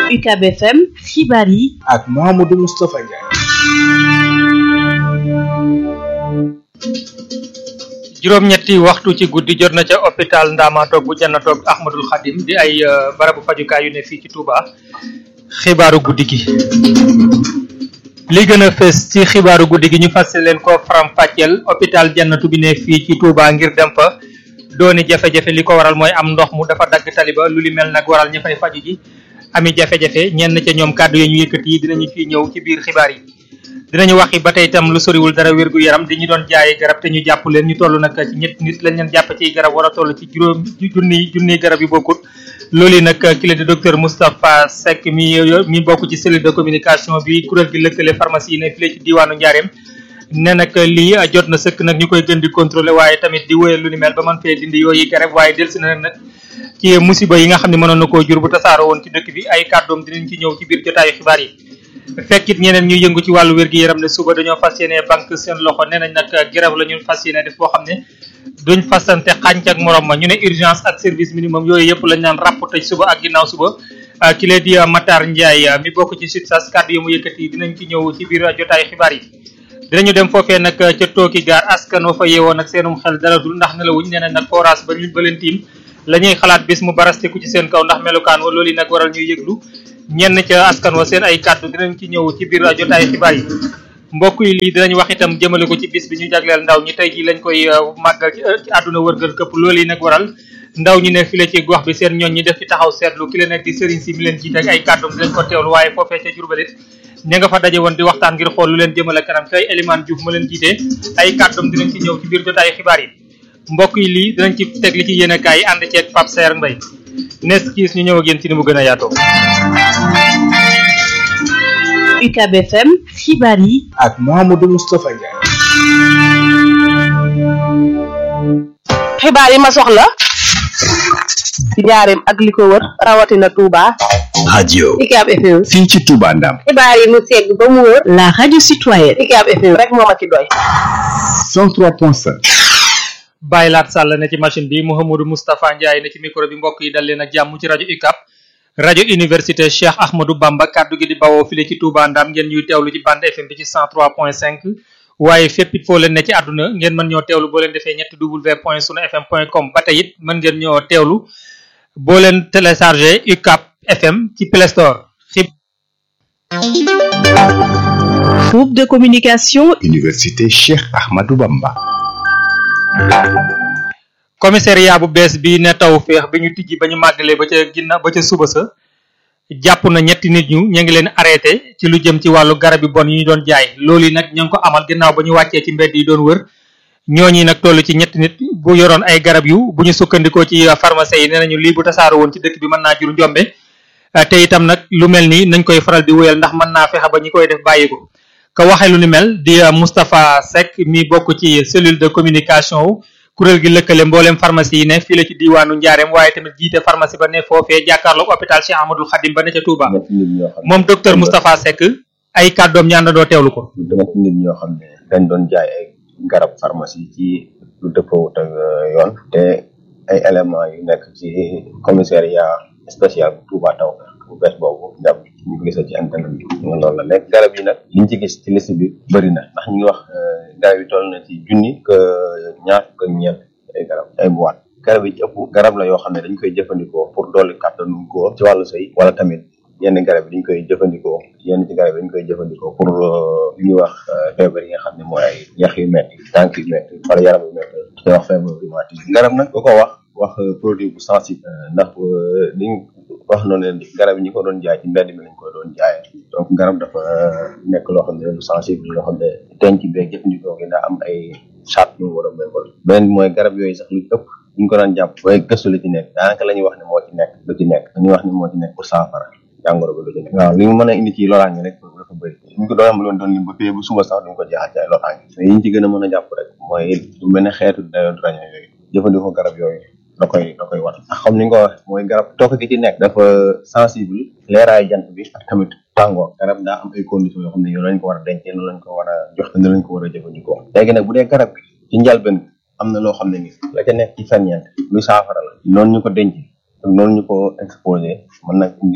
UCAB FM xibaar yi ak Mouhamadou Moustapha Ndiaye. juróom-ñetti waxtu ci guddi jot na ca hôpital Ndamaatoog bu Jannatoog Ahmadul Xadim di ay barabu fajukaay yu ne fii ci Touba xibaaru guddi gi. li gën a fës ci xibaaru guddi gi ñu fas leen ko faram fàcceel hôpital Jannatu bi ne fii ci Touba ngir dem fa dooni jafe-jafe li ko waral mooy am ndox mu dafa dagg taliba lu li mel nag waral ña fay faju ji ami jafe-jafe ñenn ca ñoom kàddu yi ñu yëkkati yi dinañu fi ñëw ci biir xibaar yi. dinañu waxi ba tey itam lu soriwul dara wérgu yaram di ñu doon jaaye garab te ñu jàpp leen ñu toll nag ci ñett nit lañ leen jàpp ci garab war a toll ci juróom junni junni garab yu bokkut loolu yi nag ki la di docteur Moustapha Seck mi mi bokk ci cellule de communication bi kuréel gi lëkkale pharmacie yi ne fii ci diwaanu Njaareem ne nag lii jot na sëkk nag ñu koy gën di contrôler waaye tamit di wéyal lu ni mel ba mën fee dindi yooyu garab waaye delsi na nag ci musiba yi nga xam ne mënoon na koo jur bu tasaaroo woon ci dëkk bi ay kàddoom dinañ ci ñëw ci biir jotaayu xibaar yi fekkit ñeneen ñu yëngu ci wàllu wér-gi-yaram ne suba dañoo fas yéene banque seen loxo nee nañ nag grève la ñu fas yéene def boo xam ne duñ fasante xànc ak morom ma ñu ne urgence ak service minimum yooyu yëpp lañ naan ràpp tëj suba ak ginnaaw suba ki lee di Matar Ndiaye mi bokk ci SUTSAS kàddu yi mu yëkkati dinañ ci ñëw ci biir jotaayu xibaar yi dinañu dem foofee nag ca tooki gaar askan wa fa yeewoon ak seenum xel dalatul ndax nelawuñ nee nañ nag forage ba ñu ba leen tiim la ñuy xalaat bis mu barasteku ci seen kaw ndax melukaan wa loolu yi nag waral ñuy yëglu ñenn ca askan wa seen ay kàddu dinañ ci ñëw ci biir jotaay xibaar yi mbokk yi lii dinañ wax itam jëmale ko ci bis bi ñu jagleel ndaw ñi tey ji lañ koy màggal ci àdduna wërgal këpp loolu yi nag waral ndaw ñi ne fi la ci gox bi seen ñooñ ñi def ci taxaw seetlu ki la nekk di sëriñ si mi leen jiite ak ay kàddum dinañ ko teewlu waaye foofee ca jurbalit ña nga fa daje woon di waxtaan ngir xool lu leen jëmale kanam kay Elimane Diouf ma leen jiite ay kàddum dinañ ci ñëw ci biir jotaay xibaar yi mbokk yi lii dinañ ci teg li ci yéene kaay yi ànd ceeg Pape Saer Mbaye nes kiis ñu ñëw ak yéen ci ni mu gën a yaatoo UCAB FM xibaar yi ak Mouhamadou Moustapha Ndiaye. xibaar yi ma soxla ci njaareem ak li ko wër rawatina Touba. radio UCAB FM. fii ci Touba Ndam xibaar yi mu segg ba mu wër. la radio citoyenne UCAB FM rek moo ma ci doy. 103.5 Baye Laat Sall ne ci machine bi Mouhamadou Moustapha Ndiaye ne ci micro bi mbokk yi dal leen ak jàmm ci rajo UCAB rajo université Cheikh Ahmadou Bamba kaddu gi di bawoo file ci Touba Ndam ngeen ñuy teewlu ci bande FM bi ci 103.5 waaye fépp it foo leen ne ci àdduna ngeen mën ñoo teewlu boo leen defee ñetti w point sunu fm point com ba tey it mën ngeen ñoo teewlu boo leen téléchargé UCAB FM ci Play Store xib groupe de communication université Cheikh Ahmadou Bamba commissariat bu bees bi ne taw féex bi ñu tijji ba ñu màggalee ba ca ginna ba ca suba sa jàpp na ñetti nit ñu ñu ngi leen arrêté ci lu jëm ci wàllu garab yu bon yi ñu doon jaay loolu yi nag ñu ngi ko amal ginnaaw ba ñu wàccee ci mbedd yi doon wër ñooñi nag toll ci ñetti nit bu yoroon ay garab yu bu ñu sukkandikoo ci pharmacie yi nee nañu lii bu tasaaro woon ci dëkk bi mën naa jur njombe te itam nag lu mel nii nañ koy faral di wéyal ndax mën naa fexe ba ñi koy def bàyyi ko ka waxee lu ni mel di Moustapha Seck mi bokk ci cellule de communication wu kuréel gi lëkkale mboolem pharmacie yi ne fii la ci diiwaanu Njaareem waaye tamit jiite pharmacie ba ne foofee jàkkaarloog hôpital Cheikh Ahmadoul Khadim ba ne ca Touba moom docteur Moustapha Seck ay kàddoom ñaan doo teewlu ko. dama nit ñoo xam ne dañ doon jaay ay garab pharmacie ci lu dëppoowut ak yoon te ay éléments yu nekk ci commissariat spécial bu Touba taw bu bees boobu jàpp ñu ko gisee ci internet bi loolu la nekk garab yi nag liñ ci gis ci liste bi bëri na ndax ñu ngi wax garab yi toll na ci junni que ñaar fukk ak ñeent ay garab ay boîte garab yi ci ëpp garab la yoo xam ne dañ koy jëfandikoo pour dolli kàttanu góor ci wàllu sëy wala tamit yenn garab yi dañ koy jëfandikoo yenn ci garab yi dañ koy jëfandikoo pour li ñuy wax feebar yi nga xam ne mooy ay yax yu metti tànk yu metti wala yaram yu metti te wax feebar rhumatisme garab nag ko ko wax wax produit bu sensible ndax liñ wax noonu ne garab yi ñi ko doon jaay ci mbedd mi lañ ko doon jaayee donc garab dafa nekk loo xam ne lu sensible loo xam ne denc beeg jëfandikoo gi daa am ay charte yu mu war a méngol beneen mooy garab yooyu sax lu ci ëpp buñ ko daan jàpp waaye gëstu lu ci nekk daanaka la ñuy wax ne moo ci nekk lu ci nekk dañuy wax ne moo ci nekk pour saafara jàngoro bi lu ci nekk waaw li mu mën a indi ci loraange rek dafa bëri ñu ko doon am loon doon lim ba fii bu suba sax duñ ko jeexal ci ay loraange mais yiñ ci gën a mën a jàpp rek mooy lu mel ne xeetu déodorant yooyu jëfandikoo garab yooyu da koy da koy wat ndax comme ni nga ko wax mooy garab tokk gi ci nekk dafa sensible leeraay jant bi ak tamit tàngoor garab daa am ay conditions yoo xam ne yow lañ ko war a dencee noonu lañ ko war a jox te lañ ko war a jëfandikoo léegi nag bu dee garab gi ci njalben am na loo xam ne ni la ca nekk ci ferñeent luy saafara la noonu ñu ko denc ak noonu ñu ko exposé mën na indi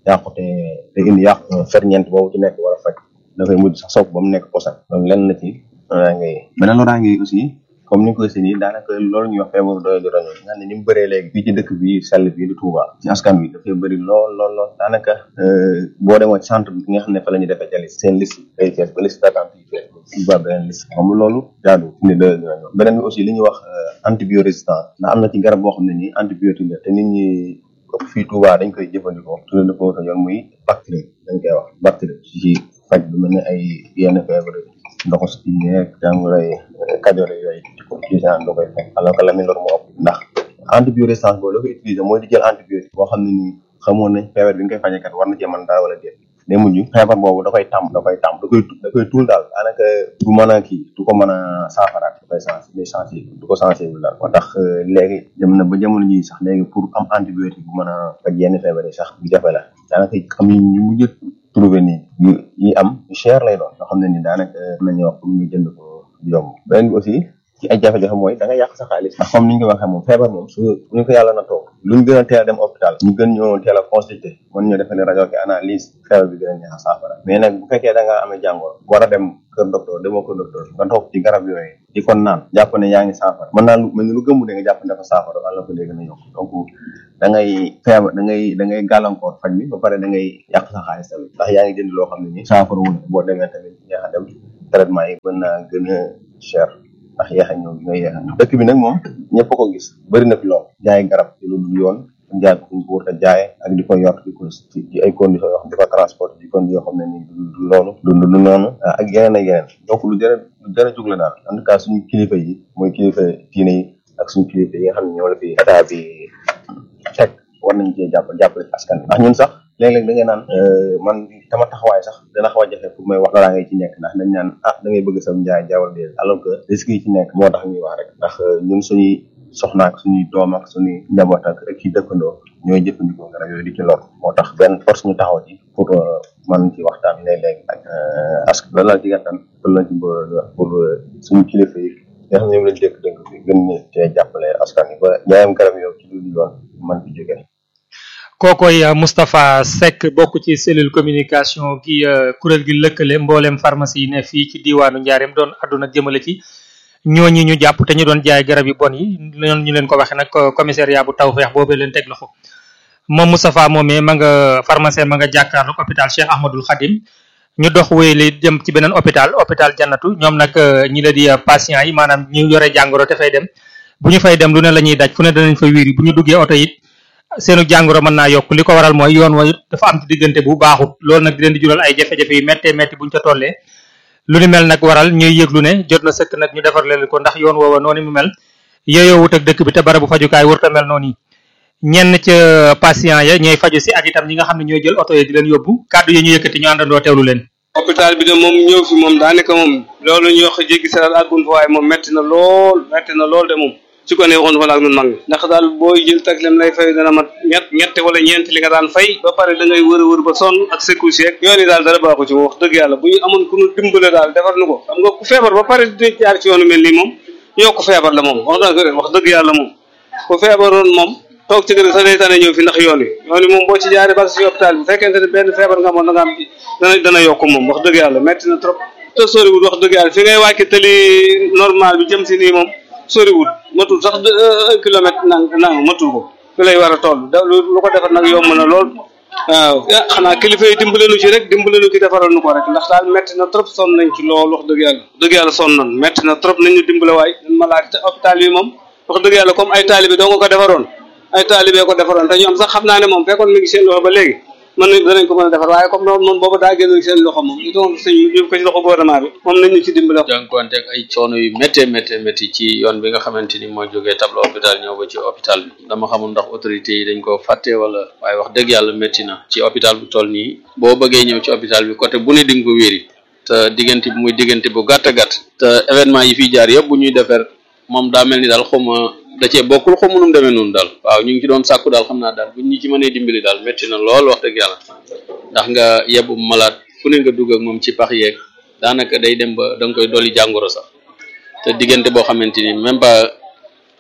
yàqu te te indi yàqu ferñeent boobu ci nekk war a faj dafay mujj sax sopp ba mu nekk posan loolu lenn la ci loraange yi beneen loraange yi aussi comme ni nga ko gisee nii daanaka loolu ñuy wax feebaru doy di roño nga xam ne ni mu bëree léegi fii ci dëkk bi sell bi di Touba ci askan wi dafay bëri lool lool lool daanaka boo demoo ci centre bi nga xam ne fa la ñu defee jalis seen liste day fees ba liste d'attente yi fees ba beneen liste xam nga loolu jaadu fi ne doy di roño beneen bi aussi li ñuy wax antibiorésistance ndax am na ci garab boo xam ne nii antibiotique la te nit ñi ëpp fii Touba dañ koy jëfandikoo tudde ko yoon muy bactérie dañ koy wax bactérie ci faj lu mel ne ay yenn feebar ndoxu si yeeg jàngoro yi kajoor yooyu di ko utilisé da koy fekk alors que la muy lor moo ëpp ndax antibiorésistance boobu la ko utilisé mooy di jël antibiotique boo xam ne nii xamoon nañ feebar bi nga koy fajekat war na cee mën dara wala déet day mujj feebar boobu da koy tàmm da koy tàmm da koy da koy tuul daal daanaka du mën a kii du ko mën a saafaraat da koy sens day sensible du ko sensible daal moo tax léegi dem na ba jamono ji sax léegi pour am antibiotique bu mën a faj yenn feebar yi sax bu jafe la daanaka xam yi ñu mujj trouvé nii yu yi am yu cher lay doon yoo xam ne ni daanaka nañuy wax pour nga jënd ko yomb beneen bi aussi ci ay jafe-jafe mooy da nga yàq sa xaalis ndax comme ni ñu ko waxee moom feebar moom su ñu ko yàlla na toog luñ gën a teel a dem hôpital ñu gën ñoo teel a consulter mën ñoo defal rajo ki analyse feebar bi gën a neex a saafara mais nag bu fekkee da nga amee jàngoro war a dem kër docteur demoo kër docteur nga toog ci garab yooyu di ko naan jàpp ne yaa ngi saafara mën naa lu mel ni lu gëmmu de nga jàpp ne dafa saafara wala ko léegi na yokk donc da ngay feebar da ngay da ngay gàllankoor faj bi ba pare da ngay yàq sa xaalis tamit ndax yaa ngi jënd loo xam ne ni saafara wul boo demee tamit yaa a dem traitement yi mën naa gën a cher ndax yeex a ñëw gi nga yeex a ñëw dëkk bi nag moom ñëpp ko gis bëri na fi lool jaay garab ci lu dul yoon jaay ko ko wut a jaay ak di ko yor di ko ci ay conditions yoo xam di ko transport di conditions yoo xam ne ni du loolu du du noonu ak yeneen ak yeneen donc lu jërë lu jërë jug la daal en tout cas suñu kilifa yi mooy kilifa diine yi ak suñu kilifa yi nga xam ne ñoo la fi état bi teg war nañ cee jàpp jàppale askan bi ndax ñun sax léeg-léeg da ngay naan man sama taxawaay sax dana xaw a jafe pour may wax loolaa ngay ci nekk ndax dañ naan ah da ngay bëgg sam njaay jaawal dee alors que risque yi ci nekk moo tax ñuy wax rek ndax ñun suñuy soxna ak suñuy doom ak suñuy njaboot ak ak ci dëkkandoo ñooy jëfandikoo garab yooyu di ci lor moo tax benn force ñu taxaw ci pour man ci waxtaan léeg-léeg ak askan loolu laa ci gàttan loolu laa ci pour suñu kilifa yi nga xam ne ñoom lañ dëkk dëkk bi gën ñu cee jàppale askan yi ba ñaayam garab yow ci lu yoon man fi jógee kookoy Moustapha Seck bokk ci cellule communication gi kuréel gi lëkkale mboolem pharmacie yi ne fii ci diwaanu Njaareem doon àdduna jëmale ci ñooñi ñu jàpp te ñu doon jaay garab yu bon yi noonu ñu leen ko waxee nag commissariat bu Tawfeex boobee leen teg loxo moom Moustapha moomee ma nga pharmacien ma nga jàkkaarloog hôpital Cheikh Ahmadul Khadim ñu dox wéyale dem ci beneen hôpital hôpital Jannatu ñoom nag ñi la di patients yi maanaam ñu yore jàngoro te fay dem bu ñu fay dem lu ne la ñuy daj fu ne danañ fa wiiri bu ñu duggee oto it seenu jàngoro mën naa yokk li ko waral mooy yoon wa dafa am ci diggante bu baaxut loolu nag di leen di jural ay jafe-jafe yu méttee métti buñ ca tollee lu ni mel nag waral ñuy yëglu ne jot na sëkk nag ñu defar leen ko ndax yoon woowa noonu mu mel yooyoo wut ak dëkk bi te barabu fajukaay wërta mel noonu yi ñenn ca patient ya ñooy faju si ak itam ñi nga xam ne ñooy jël oto yi di leen yóbbu kàddu yi ñu yëkkati ñu àndandoo teewlu leen hôpital bi de moom ñëw fi moom daanaka moom loolu ñuy wax jéggi saral àggun fa waaye moom metti na lool metti na lool de moom su ko ne waxoon fa la ak nun mag ñi ndax daal booy jël taxlem lay fay dana mat ñett ñette wala ñeent li nga daan fay ba pare da ngay wër a wër ba sonn ak secours yeeg yoon yi daal dara baaxu ci moom wax dëgg yàlla bu ñu amoon ku ñu dimbale daal defar nu ko xam nga ku feebar ba pare di jaar ci yoonu mel nii moom yokk feebar la moom wax dëgg wax dëgg yàlla moom ku feebaroon moom toog ci kër sax day tane ñëw fi ndax yoon wi yoon wi moom boo ci jaaree ba si hôpital bi fekkente ne benn feebar nga amoon da nga am dana dana yokk moom wax dëgg yàlla metti na trop te soriwul wax dëgg yàlla fi ngay wàcc tali normal bi jëm si nii moom soriwul matul sax un kilomètre nang nang matul ko fi lay war a toll da lu ko defar nag yomb na lool waaw ah xanaa kilifa yi dimbale nu ci rek dimbale nu ci defaral nu ko rek ndax daal metti na trop sonn nañ ci lool wax dëgg yàlla dëgg yàlla sonn nañ metti na trop nañ ñu dimbale waay ñun malade te hôpital bi moom wax dëgg yàlla comme ay taalibe doo nga ko defaroon ay taalibe ko defaroon te ñoom sax xam naa ne moom fekkoon mi ngi seen loxo ba léegi mën nañ danañ ko mën a defar waaye comme noonu moom boobu daa génn seen loxo moom il faut sëñ yóbbu ko ci loxo gouvernement bi moom nañ ñu ci dimbale jànkuwante ak ay coono yu méttee méttee métti ci yoon bi nga xamante ni moo jógee tableau hôpital ñëw ba ci hôpital bi dama xamul ndax autorité yi dañ ko fàtte wala waaye wax dëgg yàlla métti na ci hôpital bu toll nii boo bëggee ñëw ci hôpital bi côté bu ne di nga ko wéri te diggante bi muy diggante bu gàtt gàtt te événement yi fiy jaar yëpp bu ñuy defar moom daa mel ni daal xuma da cee bokkul xamu nu mu demee noonu daal waaw ñu ngi ci doon sàkku daal xam naa daal buñ ñu ci mënee dimbali daal métti na lool wax dëgg yàlla ndax nga yebbu malade fu ne nga dugg ak moom ci pax yeeg daanaka day dem ba da nga koy dolli jàngoro sax te diggante boo xamante ni même pas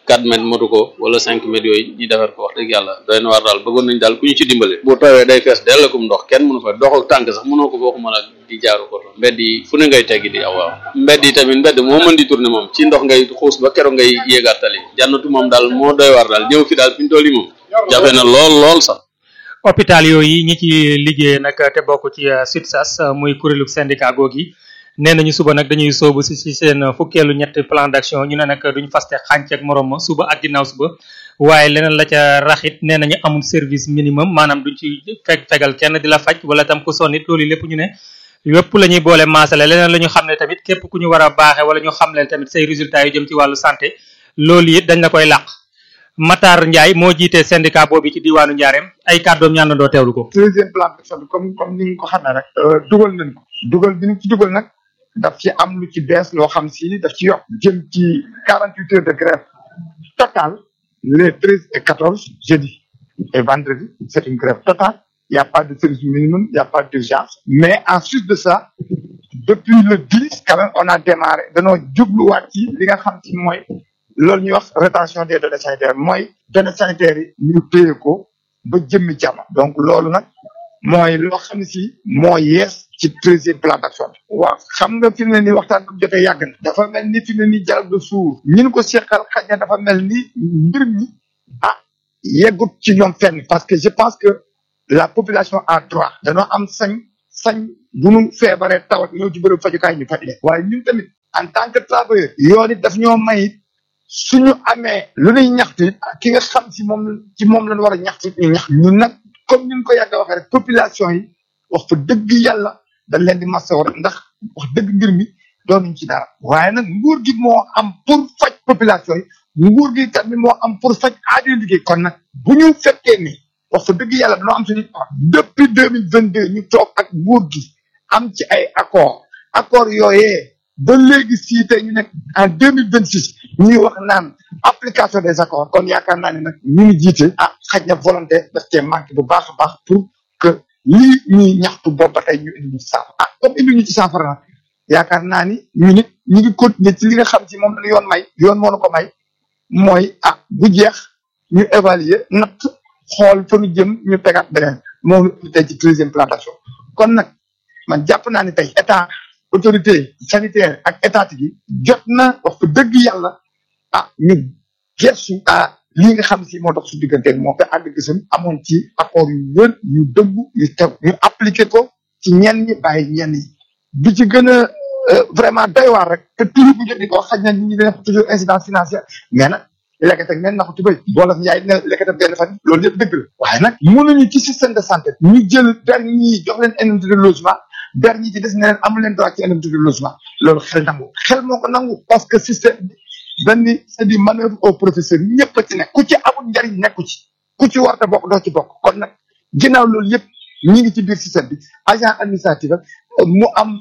4 mètres motu ko wala 5 mètres yooyu ñu defar ko wax dëgg yàlla doy na waar daal bëggoon nañ daal ku ñu ci dimbale bu tawee day fees dellakum ndox kenn mënu fa dox ak tànk sax mënoo ko fooku mën a di jaaru ko mbedd yi fu ne ngay teggi di aw waaw mbedd yi tamit mbedd moo mën di tourner moom ci ndox ngay xuus ba keroog ngay yéegaat tali jannatu moom daal moo doy waar daal ñëw fi daal fi ñu toll yi moom jafe na lool lool sax hôpital yooyu ñi ci liggéey nag te bokk ci SUTSAS muy kuréelu syndicat googi nee nañu suba nag dañuy soobu si si seen fukkeelu ñetti plan d'action ñu ne nag duñ faste xànc ak morom ma suba ak ginnaaw suba waaye leneen la ca raxit nee nañu amul service minimum maanaam duñ ci fekk fegal kenn di la faj wala tam ku sonnit loolu lépp ñu ne yépp la ñuy boole maasale leneen la ñu xam ne tamit képp ku ñu war a baaxe wala ñu xam leen tamit say résultats yu jëm ci wàllu santé loolu it dañ la koy làq Matar Ndiaye moo jiite syndicat boobu ci diwaanu Njaareem ay kàddoom ñaan na doo teewlu ko. deuxième plan d'action bi comme comme ni nga ko xamee rek. dugal nañ ko dugal bi ñu ci dugal nag daf ci am lu ci bees loo xam si daf ci yokk jëm ci quarante huit heures de grève totale les treize et quatorze jeudi et vendredi c'est une grève totale il y a pas de service minimum il y a pas d'urgence mais ensuite de ça depuis le dix quand même on a démarré danoo jubluwaat ci li nga xam ci mooy loolu ñuy wax rétention des données sanitaires mooy données sanitaires yi ñu téye ko ba jëmmi jàmm donc loolu nag mooy loo xam ne si moo yees ci treizième plan d'action bi waaw xam nga fi mu ne nii waxtaan bi jotee yàgg na dafa mel ni fi mu ne nii dialogue de sourds ñin ko seqal xaj na dafa mel ni mbir mi ah yeggut ci ñoom fenn parce que je pense que la population a droit dañoo am sañ sañ bu nu feebaree tawat ñëw ci bërëb fajukaay ñu faj leen waaye ñun tamit en tant que travailleur yoon it daf ñoo may suñu amee lu ñuy ñaxtu ki nga xam si moom ci moom lañ war a ñaxtu ñu ñax ñun nag comme ñun ko yàgg a waxee rek population yi wax fa dëgg yàlla dañ leen di massa war ndax wax dëgg mbir mi doonuñ ci dara waaye nag nguur gi moo am pour faj population yi nguur gi tamit moo am pour faj aajo liggéey kon nag bu ñu fekkee ni wax fa dëgg yàlla dañoo am suñu depuis deux mille vingt deux ñu toog ak nguur gi am ci ay accord accord yooyee ba léegi sii tey ñu nekk en deux mille vingt six ñuy wax naan application des accords kon yaakaar naa ne nag ñu ngi jiite ah xaj na volonté daf cee manqué bu baax a baax pour que lii ñuy ñaxtu boobu ba tey ñu indi ñu ci saafara ah comme indi ñu ci saafara nag yaakaar naa ni ñu nit ñu ngi continuer ci li nga xam ci moom la yoon may yoon moo na ko may mooy ah bu jeex ñu évaluer natt xool fa ñu jëm ñu tegaat beneen moom tey ci treizième plan d'action kon nag man jàpp naa ni tey état autorité sanitaire ak étatique yi jot na wax fa dëgg yàlla ah ñu gestu ah lii nga xam si moo dox su diggante moo ko ànd gisam amoon ci accord yu wër yu dëggu yu teg ñu appliqué ko ci ñenn ñi bàyyi ñenn ñi bi ci gën a vraiment doy waar rek te toujours bu jot di ko xaj na nit ñi dina ko toujours incidence financière mais nag lekkat ak neen na ko tubéy wolof njaay dina lekkat ak benn fan loolu yëpp dëgg la waaye nag mënuñu ci système de santé ñu jël ber ñi jox leen indemnité de logement ber ñi ci des ne leen amu leen droit ci indemnité de logement loolu xel nangu xel moo ko nangu parce que système bi benn c'est du manœuvre au professeur ñëpp a ci nekk ku ci amul njariñ nekku ci ku ci warta bokk doo ci bokk kon nag ginnaaw loolu yëpp ñi ngi ci biir système bi agent administratif ak mu am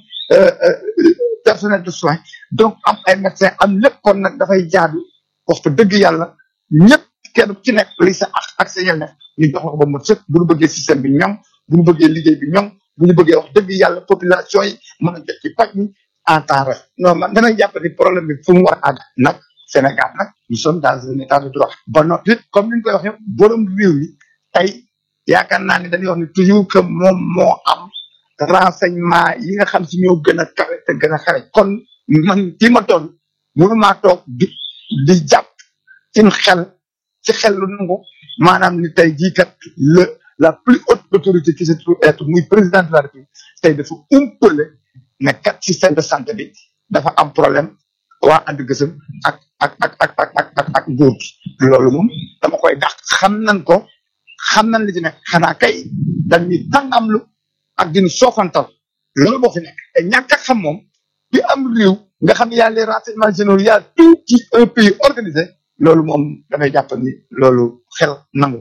personnel de soins donc am ay médecins am lépp kon nag dafay jaadu wax fa dëgg yàlla ñëpp kenn ci nekk li sa ak ak sa yelleef ñu jox la ko ba mu sëkk bu ñu bëggee système bi ñoŋ bu ñu bëggee liggéey bi ñoŋ bu ñu bëggee wax dëgg yàlla population yi mën a jot ci paj mi en temps réel non man damay jàpp ni problème bi fu mu war a àgg nag Sénégal nag nous sommes dans un état de droit ba noppi comme ni ñu koy waxee borom réew mi tey yaakaar naa ni dañuy wax ni toujours que moom moo am renseignement yi nga xam si ñoo gën a kawe te gën a xare kon man fii ma toll mënu maa toog di di jàpp ci xel ci xel lu nangu maanaam ni tey jii kat le la plus haute autorité qui se trouve être muy président de la République tey dafa umpale ne kat système de santé bi dafa am problème waa ànd gësëm ak ak ak ak ak ak ak ak nguur gi loolu moom dama koy dàq xam nañ ko xam nañ li ci nekk xanaa kay dañuy tàngamlu ak dinu soofantal loolu moo fi nekk te ñàkk a xam moom bi am réew nga xam ne y a les renseignements généraux y a tout ci un pays organisé loolu moom damay jàpp ni loolu xel nangu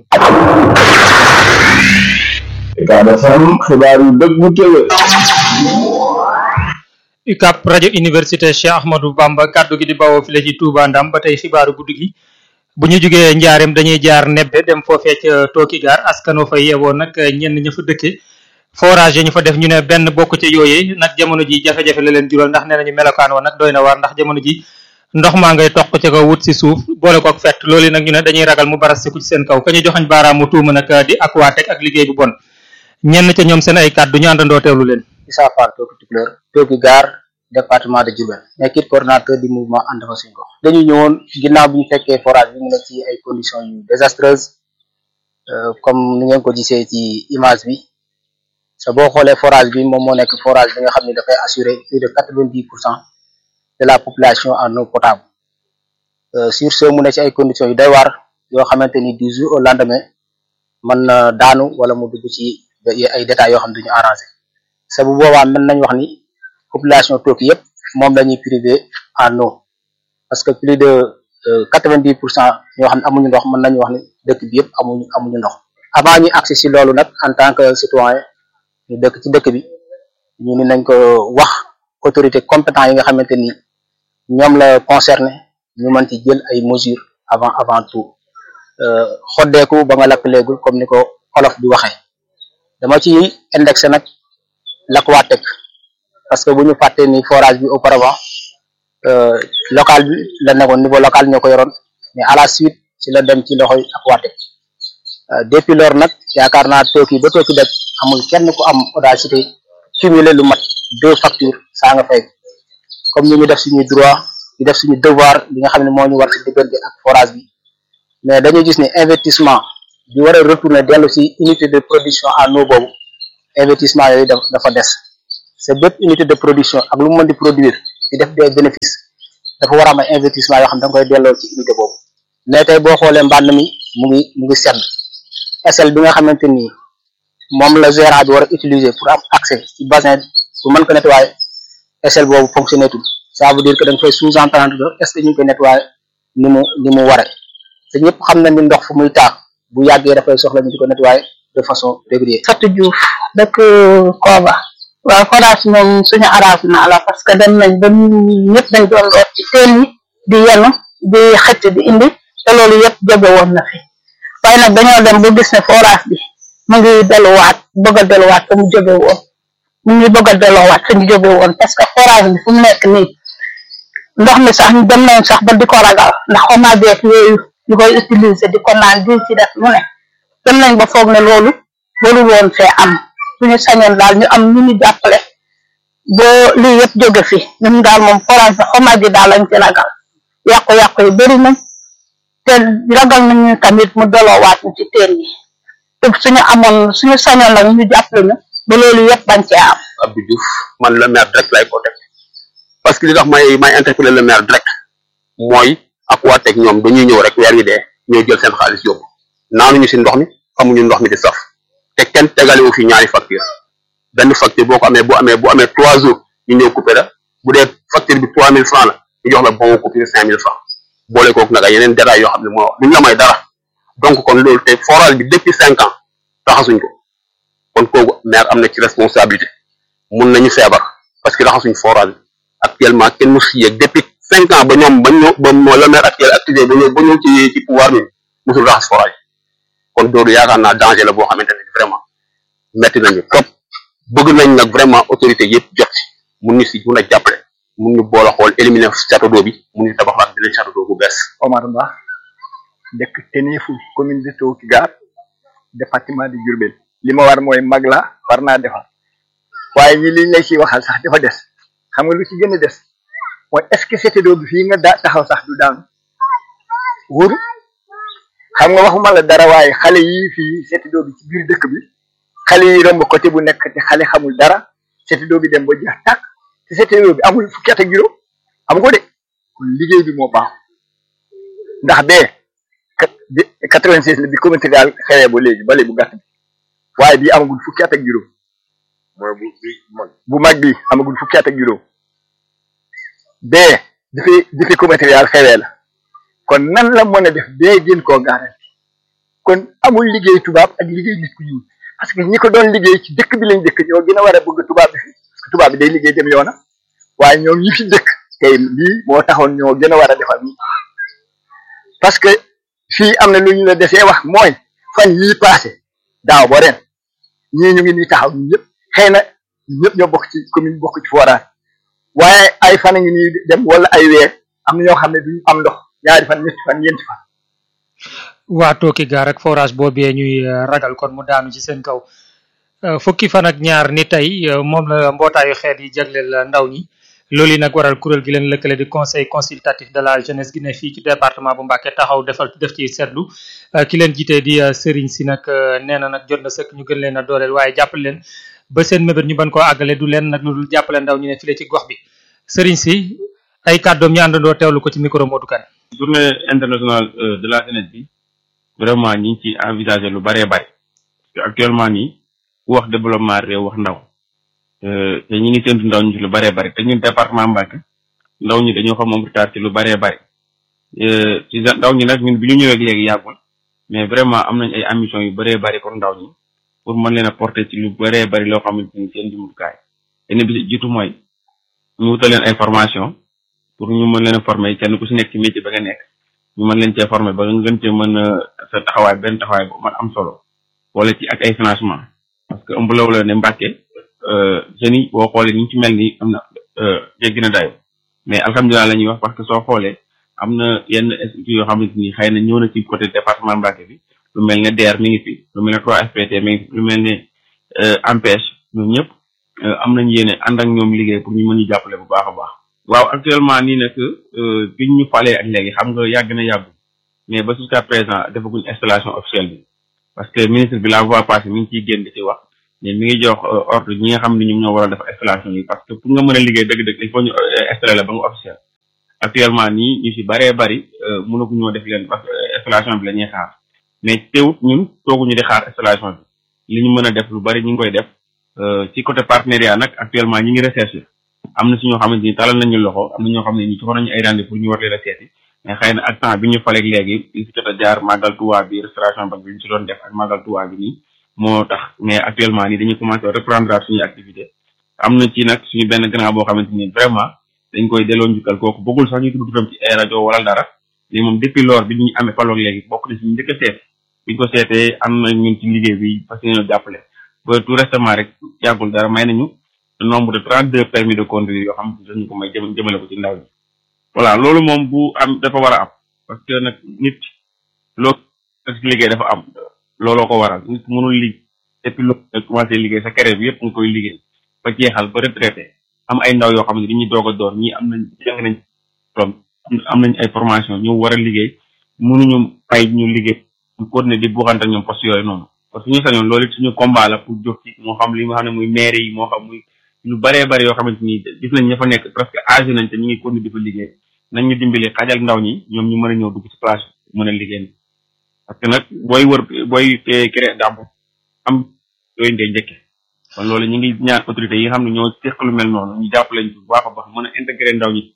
Ucab FM xibaar yu dëggu tëwe UCAB rajo université Cheikh Ahmadou Bamba kaddu gi di bawoo file ci Touba Ndam ba tey xibaaru guddi gi bu ñu jugee njaareem dañuy jaar nebbe dem foofee ca tooki gaar askanoo fa yeewoo nag ñenn ña fa dëkke forage yi ñu fa def ñu ne benn bokk ca yooyee nag jamono ji jafe-jafe la leen jural ndax nee nañu melokaan wa nag doy na waar ndax jamono ji ndox maa ngay toq ca kaw wut si suuf boole ko ak fett loolu nag ñu ne dañuy ragal mu barastiku ci seen kaw ka ñu joxañ baaraamu tuuma nag di Aquatech ak liggéey bu bon ñenn ca ñoom seen ay kàddu ñu àndandoo teewlu leen. Issa Fall Tooki Tukulóor Tooki Gaar département de Diourbel nekkit coordonnateur du mouvement ànd fa suñu gox dañu ñëwoon ginnaaw bi ñu fekkee forage bi mu nekk ci ay conditions yu désastreuses comme ni ngeen ko gisee ci image bi sa boo xoolee forage bi moom moo nekk forage bi nga xam ne dafay assurer plus de quatre-vingt-dix pour cent de la population en eau potable sur ce mu nekk ci ay conditions yu doy waar yoo xamante ni du jour au lendemain mën na daanu wala mu dugg ci ay détails yoo xam ne duñu arrangé sa bu boobaa mën nañ wax ni population Tooki yëpp moom la ñuy privé en eau parce que plus de quatre-vingt-dix pour cent ñoo xam ne amuñu ndox mën nañu wax ni dëkk bi yëpp amuñu amuñu ndox avant ñu accès si loolu nag en tant que citoyen ñu dëkk ci dëkk bi ñu ni nañ ko wax autorité compétent yi nga xamante ni ñoom la concerné ñu mën ci jël ay mesures avant avant tout xoddeeku ba nga lakk léegul comme ni ko olof bi waxee dama ci indexé nag l'Aquatech parce que bu ñu fàttee ni forage bi auparavant local bi la nekkoon niveau local ñoo ko yoroon mais à la suite ci la dem ci loxoy Aquatech depuis lors nag yaakaar naa Tooki ba Tooki def amul kenn ku am audacité cumuler lu mat deux factures saa nga fay comme ni ñu def suñuy droit di def suñu devoir li nga xam ne moo ñu war ci diggante ak forage bi mais dañu gis ne investissement bi war a retourner dellu ci unité de production en eau boobu investissement yooyu dafa des c'est bépp unité de production ak lu mu mën di produire di def des bénéfices dafa war a am ay investissement yoo xam da nga koy delloo ci unité boobu mais tey boo xoolee mbànd mi mu ngi mu ngi sedd SL bi nga xamante ni moom la gérant bi war a utiliser pour am accès ci bassin pour mën ko nettoyer SL boobu fonctionné tul ça veut dire que da nga fay sous-entendre que est-ce que ñu ngi koy nettoyer ni mu ni mu waree te ñëpp xam na ni ndox fu muy taa bu yàggee dafay soxla ñu di ko nettoyer de façon régulière. Fatou Diouf dëkk Koba waaw forage moom suñu arrangement la parce que dem nañ ba ñëpp dañ doon root ci teen yi di yenu di xëcc di indi te loolu yëpp jóge woon na fi waaye nag dañoo dem ba gis ne forage bi mu ngi delluwaat bëgg a delluwaat fa mu jóge woon mu ngi bëgg a delluwaat fa ñu jóge woon parce que forage bi fu mu nekk nii ndox mi sax dem nañ sax ba di ko ragal ndax omageek yooyu ñu koy utiliser di ko naan di ci def lu ne dem nañ ba foog ne loolu loolu woon fee am suñu sañoon daal ñu am ñu ñu jàppale boo lii yëpp jóge fi ñun daal moom forage bi omage daal lañ ci ragal yàqu-yàqu yi bëri nañ te ragal nañu tamit mu deloowaat ñu ci teen yi te suñu amoon suñu sañoon nag ñu jàppale ñu ba loolu yëpp bañ cee am Abdou Diouf man le maire direct lay ko def parce que li tax may may interpeller le maire direct mooy Aquatech ñoom dañuy ñëw rek weer wi dee ñoo jël seen xaalis yóbbu naanuñu si ndox mi xamuñu ndox mi di saf te kenn tegalewu fi ñaari facture benn facture boo ko amee bu amee bu amee trois jours ñu ñëw coupé la bu dee facture bi trois mille francs la ñu jox la bon coupure cinq mille francs boole kooku nag ay yeneen détails yoo xam ne moo duñ la may dara donc kon loolu te forage bi depuis cinq ans taxasuñ ko kon kooku maire am na ci responsabilité mun nañu feebar parce que raxasuñ forage bi actuellement kenn mu si yëg depuis cinq ans ba ñoom ba ñëw ba moo le maire actuel activé ba ñëw ba ñëw ci ci pouvoir bi musul raxas forage kon loolu yaakaar naa danger la boo xamante ne vraiment metti nañu trop bëgg nañ nag vraiment autorité yëpp jot ci mun ñu si mun a jàppale mun ñu boole xool éliminer château d'eau bi mun ñu tabaxaat beneen château d'eau bu bees Omar Ba dëkk Teneeful commune de Tooki Gaar département de Diourbel li ma war mooy mag la war naa defar waaye ñi liñ lay ci waxal sax dafa des xam nga lu ci gën a des mooy est-ce que château d'eau bi fii nga daa taxaw sax du daanu wóoru xam nga waxuma la dara waaye xale yi fii château d'eau bi ci biir dëkk bi xale yi romb côté bu nekk te xale xamul dara château d'eau bi dem ba jeex tàkk te château d'eau bi amul fukki at ak juróom am ko de kon liggéey bi moo baax ndax bee quatre-vingt-seize la bi communauté daal xewee ba léegi bale bu gàtt bi waaye bii amagul fukki at ak juróom mooy bu bi mag bu mag bi amagul fukki at ak juróom bee dafi dafi communauté daal xewee la kon nan la mën a def bee gën koo garanti kon amul liggéey tubaab ak liggéey nit ku ñuul parce que ñi ko doon liggéey ci dëkk bi lañ dëkk ñoo gën a war a bëgg tubaab bi fi parce que tubaab bi day liggéey dem yoona waaye ñoom ñi fi dëkk tey lii moo taxoon ñoo gën a war a defal nii parce que fii am na lu ñu la desee wax mooy fan yii passé daaw ba ren ñii ñu ngi nii taxaw ñu ñëpp xëy na ñëpp ñoo bokk ci commune bokk ci forage waaye ay fan a ngi nii dem wala ay weer am na ñoo xam ne duñu am ndox ñaari fan ñetti fan ñeenti fan waa tooki gaar ak forage boobee ñuy euh, ragal kon mu daanu ci seen kaw Euh, fukki fan ak ñaar ni tey euh, moom la mbootaayu xeet yi jagleel euh, ndaw ñi loolu yi nag waral kuréel gi leen lëkkale di conseil consultatif de la jeunesse gi ne fii ci département bu Mbacké taxaw defal def ci seetlu ki leen jiite di Serigne si nag nee na nag jot na sëkk ñu gën leen a dooleel waaye jàppale leen ba seen mébét ñu ban koo àggale du leen nag lu dul jàppale ndaw ñu ne file ci gox bi Serigne si ay kàddoom ñu àndandoo teewlu ko ci micro Modou Kane journée internationale euh, de la jeunesse bi vraiment ñi ngi ci envisager lu bëree bëri parce que actuellement nii ku wax développement réew wax ndaw Euh, te ñi ngi séntu ndaw ñi ci lu bëree bëri te ñun département Mbacké ndaw ñi dañoo xam moom retard ci lu bëree bëri Euh, ci ndaw ñi nag ñun bi ñu ñëwee léegi yàggul mais vraiment am nañ ay ambition yu bëree bëri pour ndaw ñi pour mën leen a porter ci lu bëree bëri loo xamante ni seen jumtukaay te ni bi ci jiitu mooy ñu wutal leen ay formation pour ñu mën leen a former kenn ku si nekk ci métier ba nga nekk ñu mën leen cee former ba nga gën cee mën a sa taxawaay benn taxawaay bu man am solo wala ci ak ay financement parce que ëmb la wala ne Mbacké jeunes yi boo xoolee ñu ci mel ni am na jéggi na dayo mais alhamdulilah la ñuy wax parce que soo xoolee am na yenn instituts yoo xamante ni xëy na ñëw na ci côté département Mbacké bi lu mel ne DER mi ngi fi lu mel ne 3FPT mi ngi fi lu mel ne AMPEJ ñoom ñëpp am nañ yéene ànd ak ñoom liggéey pour ñu mën ñu jàppale bu baax a baax. waaw actuellement nii nag bi ñu falee ak léegi xam nga yàgg na yàggu mais ba jusqu'à présent defaguñ installation officielle bi parce que ministre bi la voie passée mi ngi ciy génn di ci wax mais mi ngi jox ordre ñi nga xam ne ñoom ñoo war a def installation yi parce que pour nga mën a liggéey dëgg-dëgg il faut ñu installer la ba nga officiel actuellement nii ñu si bëree bëri mënagu ñoo def leen parce que installation bi la ñuy xaar mais teewut ñun tooguñu di xaar installation bi li ñu mën a def lu bëri ñu ngi koy def ci côté partenariat nag actuellement ñi ngi recherche am na si ñoo xamante ni talal nañu loxo am na ñoo xam ne ñu joxoon nañu ay rendez pour ñu war leen a seeti mais xëy na ak temps bi ñu faleeg léegi li si jot a jaar màggal Tuubaa bi restauration banque bi ñu si doon def ak màggal Tuubaa bi nii moo tax mais actuellement nii dañuy commencé reprendre suñuy activité am na ci nag suñu benn grand boo xamante ni vraiment dañ koy delloo njukkal kooku bëggul sax ñu tudd turam ci ay rajo wala dara mais moom depuis lors bi ñu amee faloog léegi bokk na si ñu njëkk a seet biñ ko seetee am na ñun ci liggéey bi parce que ñoo jàppale ba tout récemment rek yàggul dara may nañu nombre de trente deux permis de conduire yoo xam ne dañu ko may jëm jëmale ko ci ndaw ñi voilà loolu moom bu am dafa war a am parce que nag nit loo ci liggéey dafa am looloo ko waral nit mënul liggéey depuis loo commencé liggéey sa carrière bi yëpp nga koy liggéey ba jeexal ba retraité am ay ndaw yoo xam ne dañuy doog a door ñii am nañ jàng nañ from am nañ ay formation ñu war a liggéey mënuñu fay ñu liggéey ñu continuer di buuxante ñoom poste yooyu noonu parce que ñu sañoon loolu it suñu combat la pour jóg ci moo xam li nga xam ne muy maire yi moo xam muy lu bëree bëri yoo xamante ni gis nañ ña fa nekk presque âgé nañ te ñu ngi continuer di fa liggéey nañ ñu dimbali xajal ndaw ñi ñoom ñu mën a ñëw dugg ci place mën a liggéey parce que nag booy wër booy créer d'emploi am yooyu ngay njëkke kon loolu ñu ngi ñaan autorités yi nga xam ne ñoo seq lu mel noonu ñu jàppale ñu bu baax a baax mën a intégrer ndaw ñi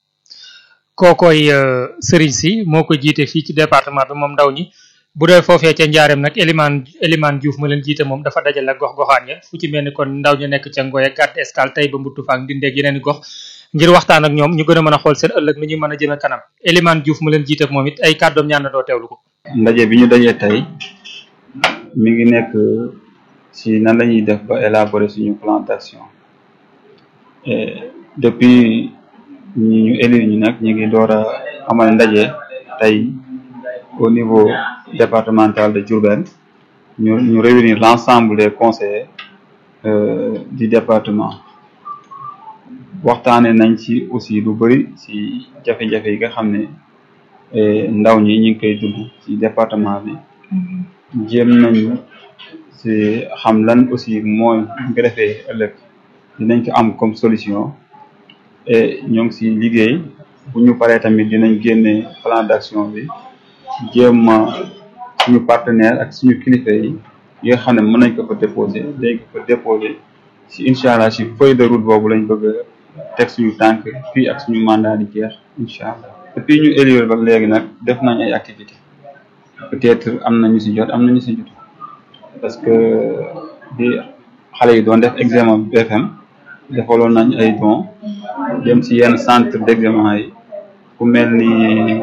kookoy Serigne si moo ko jiite fii ci département bi moom ndaw ñi bu dee foofee ca njaareem nag Elimane Elimane Diouf ma leen jiite moom dafa dajale ak gox-goxaan ya fu ci mel ni kon ndaw ñu nekk ca Ngoye Gàdd Escale tey ba mbuttu faak ndindeeg yeneen i gox ngir waxtaan ak ñoom ñu gën a mën a xool seen ëllëg nu ñuy mën a jëme kanam Elimane Diouf ma leen jiite moom it ay kàddoom ñaan na doo teewlu ko ndaje bi ñu dajee tey mi ngi nekk ci nan la ñuy def ba élaborer suñu plan d'action et depuis ñi ñu élire ñu nag ñu ngi door a amal ndaje tey au niveau départemental de Diourbel ñu ñu réunir l'ensemble des conseillers euh, du département waxtaane nañ ci aussi lu bëri ci jafe-jafe yi nga xam ne ndaw ñi ñu ngi koy dugg ci département bi jéem nañu ci xam lan aussi mooy ñu ko defee ëllëg dinañ ko am comme solution et ñoo ngi ci liggéey bu ñu paree tamit dinañ génne plan d'action bi jéem a suñu partenaire ak suñu kilifa yi yi nga xam ne mën nañ ko fa déposer dañ ko fa déposer ci incha allah ci feuille de route boobu lañ bëgg a teg suñu tànk fii ak suñu mandat di jeex incha allah depuis ñu élire ba léegi nag def nañ ay activités peut-être am na ñu ci jot am na ñu ci jot parce que di xale yi doon def examen BFM defaloon nañ ay dons dem ci yenn centre d'examen yi ku mel ni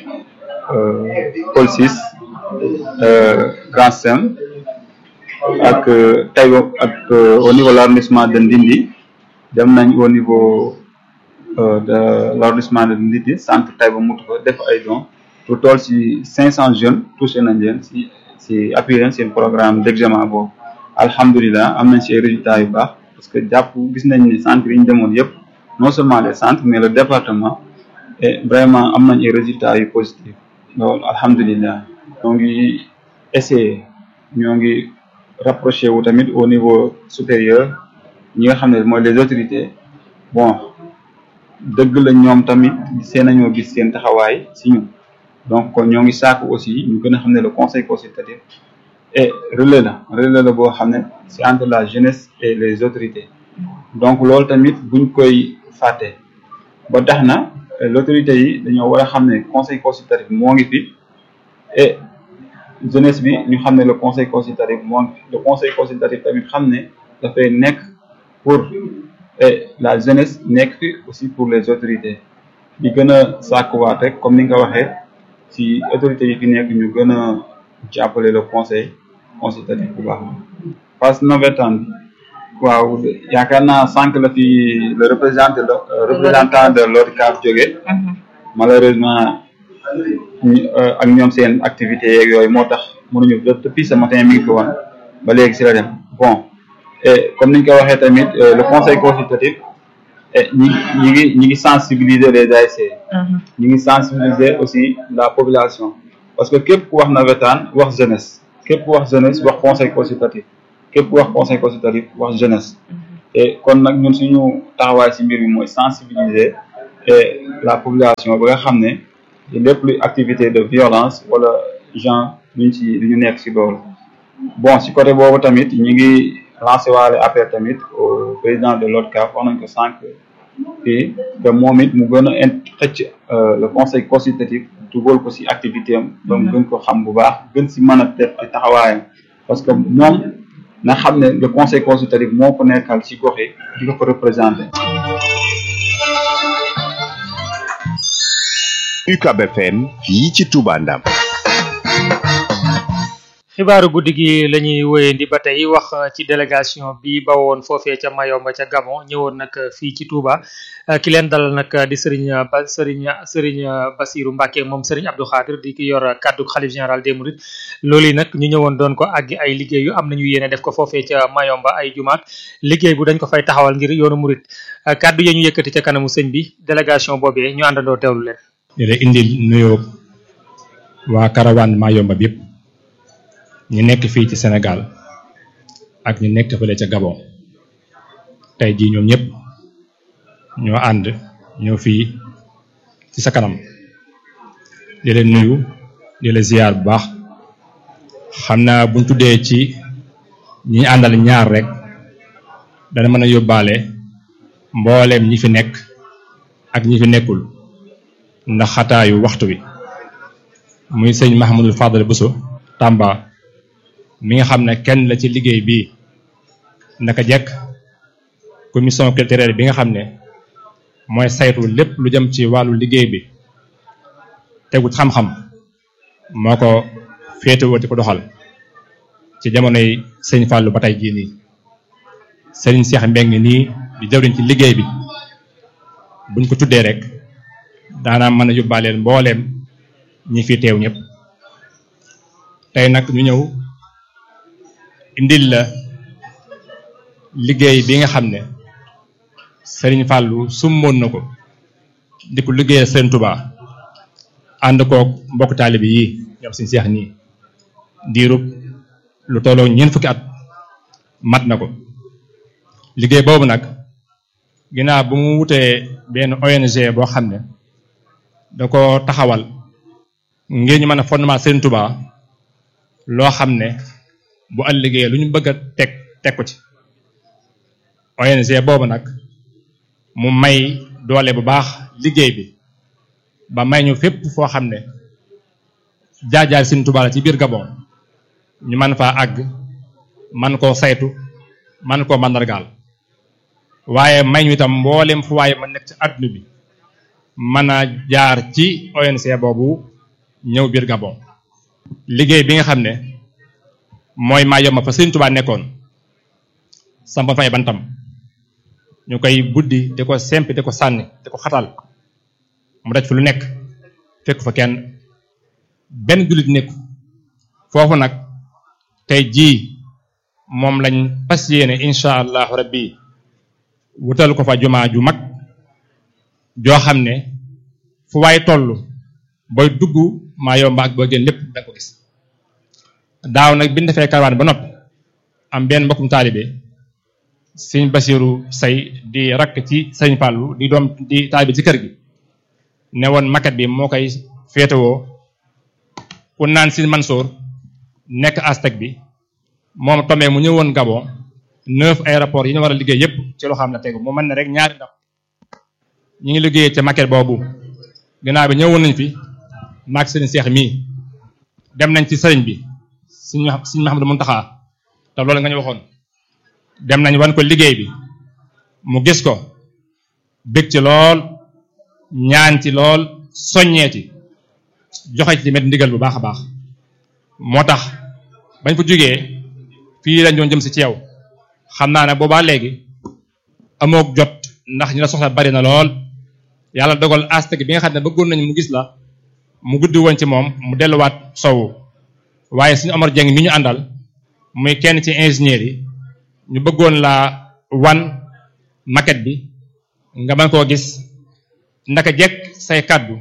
Paul Ciss Grand Sem ak Taïba ak au niveau de l'arrondissement de Ndindi dem nañ au niveau euh, de l'arrondissement de Ndidi centre Taïba Moutoufa def ay dons lu toll si 500 jeunes touché nañ leen si si appuyé leen seen programme d'examen boobu alhamdulilah am nañ si ay résultats yu baax parce que jàpp gis nañ ni centre yi ñu demoon yëpp non seulement les centres mais le département et vraiment am nañ ay résultats yu positifs loolu alhamdulilah ñoo ngi essayer ñoo ngi rapproché wu tamit au niveau supérieur ñi nga xam ne mooy les autorités bon dëgg la ñoom tamit seen nañoo gis seen taxawaay si ñun donc kon ñoo ngi sàkku aussi ñu gën a xam ne le conseil consultatif et relais la relais la boo xam ne c'est entre la jeunesse et les autorités donc loolu tamit buñ koy fàtte ba tax na l'autorité yi dañoo war a xam ne conseil consultatif moo ngi fi et jeunesse bi ñu xam ne le conseil consultatif moo ngi fi le conseil consultatif tamit xam ne dafay nekk pour et la jeunesse nekk fi aussi pour les autorités di gën a sàkkuwaat rek comme ni nga ko waxee si autorités yi fi nekk ñu gën a jàppale le conseil consultatif bu baax phase navétane bi waaw yaakaar naa sànq la fi le représentant le représentant de l'ODCAV jóge malheureusement ak ñoom seen activité yeeg yooyu moo tax mënuñu depuis ce matin mi ngi fi woon ba léegi si la dem bon et comme niñ ko waxee tamit le conseil consultatif ñi ñi ngi ñi ngi sensibiliser les ASC ñi ngi sensibiliser aussi la population parce que képp ku wax navétane wax jeunesse képp ku wax jeunesse wax conseil consultatif képp ku wax conseil consultatif wax jeunesse et kon nag ñun suñu taxawaay si mbir mi mooy sensibiliser et la population ba nga xam ne lépp luy activité de violence wala genre luñ ci lu ñu nekk si loolu bon si côté boobu tamit ñi ngi lancé waale appel tamit au président de l'ODCAV wax nañ ko sànq fii que moom it mu gën a in xëcc le conseil consultatif dugal ko si activité am ba mu gën ko xam bu baax gën si mën a def ay taxawaayam parce que moom na xam ne le conseil consultatif moo ko nekkal si gox yi di ko ko représenté UCAB FM fii ci Touba Ndam xibaaru guddi gi la ñuy wéyandi ba tey wax ci délégation bi bawoon foofee ca Mayomba ca Gabon ñëwoon nag fii ci Touba ki leen dalal nag di Serigne ba Serigne Serigne Bassirou Mbacké moom Serigne Abdou Khadir di ki yor kaddu xalif général des Mourides loolu yi nag ñu ñëwoon doon ko àggi ay liggéey yu am nañu yéene def ko foofee ca Mayomba ay jumaat liggéey bu dañ ko fay taxawal ngir yoonu Mouride kaddu ya ñu yëkkati ca kanamu sëñ bi délégation boobee ñu àndandoo teewlu leen. di la indil nuyoo waa caravane Mayomba bi yëpp ñu nekk fii ci Sénégal ak ñu nekk fële ca Gabon tey jii ñoom ñëpp ñoo ànd ñëw fii ci sa kanam di leen nuyu di la ziyaar bu baax xam naa buñ tuddee ci ñi ñu àndal ñaar rek dana mën a yóbbaale mbooleem ñi fi nekk ak ñi fi nekkul ndax xataayu waxtu wi muy sëñ Mahamadul Fadal Bousso Tamba mi nga xam ne kenn la ci liggéey bii naka jekk commission culturelle bi nga xam ne mooy saytu lépp lu jëm ci wàllu liggéey bi tegut xam-xam moo ko féetewoo di ko doxal ci jamonoy sëñ Fallou ba tey jii nii sëriñ Cheikh Mbeng nii di jawriñ ci liggéey bi buñ ko tuddee rek daanaa mën a yóbbaaleel mbooleem ñi fi teew ñëpp tey nag ñu ñëw indil la liggéey bi nga xam ne Serigne Fallou summoon na ko di ko liggéeyal Serigne Touba ànd koog mbokk taalibi yi ñoom suñu seex nii diirub lu tolloo ñeent fukki at mat na ko liggéey boobu nag ginnaaw bu mu wutee benn ONG boo xam ne da ko taxawal ngir ñu mën a fondement Serigne Touba loo xam ne bu ëllëgee lu ñu bëgg a teg teg ko ci ONG boobu nag mu may doole bu baax liggéey bi ba may ñu fépp foo xam ne jaajaay Sëriñ Tuubaa la ci biir Gabon ñu mën faa àgg man koo saytu man koo mandargaal waaye may ñu itam mboolem fu waaye ma nekk ci àdduna bi mën a jaar ci ONG boobu ñëw biir Gabon liggéey bi nga xam ne mooy maa yomb fa Sëriñ Tuubaa nekkoon samp fay bantam ñu koy buddi di ko sempi di ko sànni di ko xatal mu daj fi lu nekk fekk fa kenn benn jullit nekku foofu nag tey jii moom lañ fas yéene incha allahu rabbi wutal ko fa jumaa ju mag joo xam ne fu waay toll booy dugg maa yomba ak boo génn lépp da nga ko gis daaw nag bi ñu defee karawaan ba noppi am benn mbokkum taalibe sëñ Basiru say di rakk ci sëñ Fàllu di doom di taalibe ci kër gi ne woon maquette bi moo koy féetewoo ku naan si Mansour nekk Aztec bi moom tomee mu ñëwoon Gabon neuf aéroports yi ñu war a liggéey yépp ci loo xam ne tegu mu mën ne rek ñaari ndax ñi ngi liggéeyee ca maquette boobu ginnaaw bi ñëwoon nañ fi maag sëriñ Seex mii dem nañ ci sëriñ bi suñu suñu Mahamadu Muntaxa te loolu nga ñu waxoon dem nañ wan ko liggéey bi mu gis ko bég ci lool ñaan ci lool soññee ci joxe ci tamit ndigal bu baax a baax moo tax bañ fa jógee fii lañ doon jëm si ci yow xam naa ne boobaa léegi amook jot ndax ñu la soxla bari na lool yàlla dogal Aztec bi nga xam ne bëggoon nañ mu gis la mu guddi woon ci moom mu delluwaat sowu waaye suñu Omar Dieng mi ñu àndal muy kenn ci ingénieur yi ñu bëggoon la wan maquette bi nga mën koo gis ndaka jekk say kàddu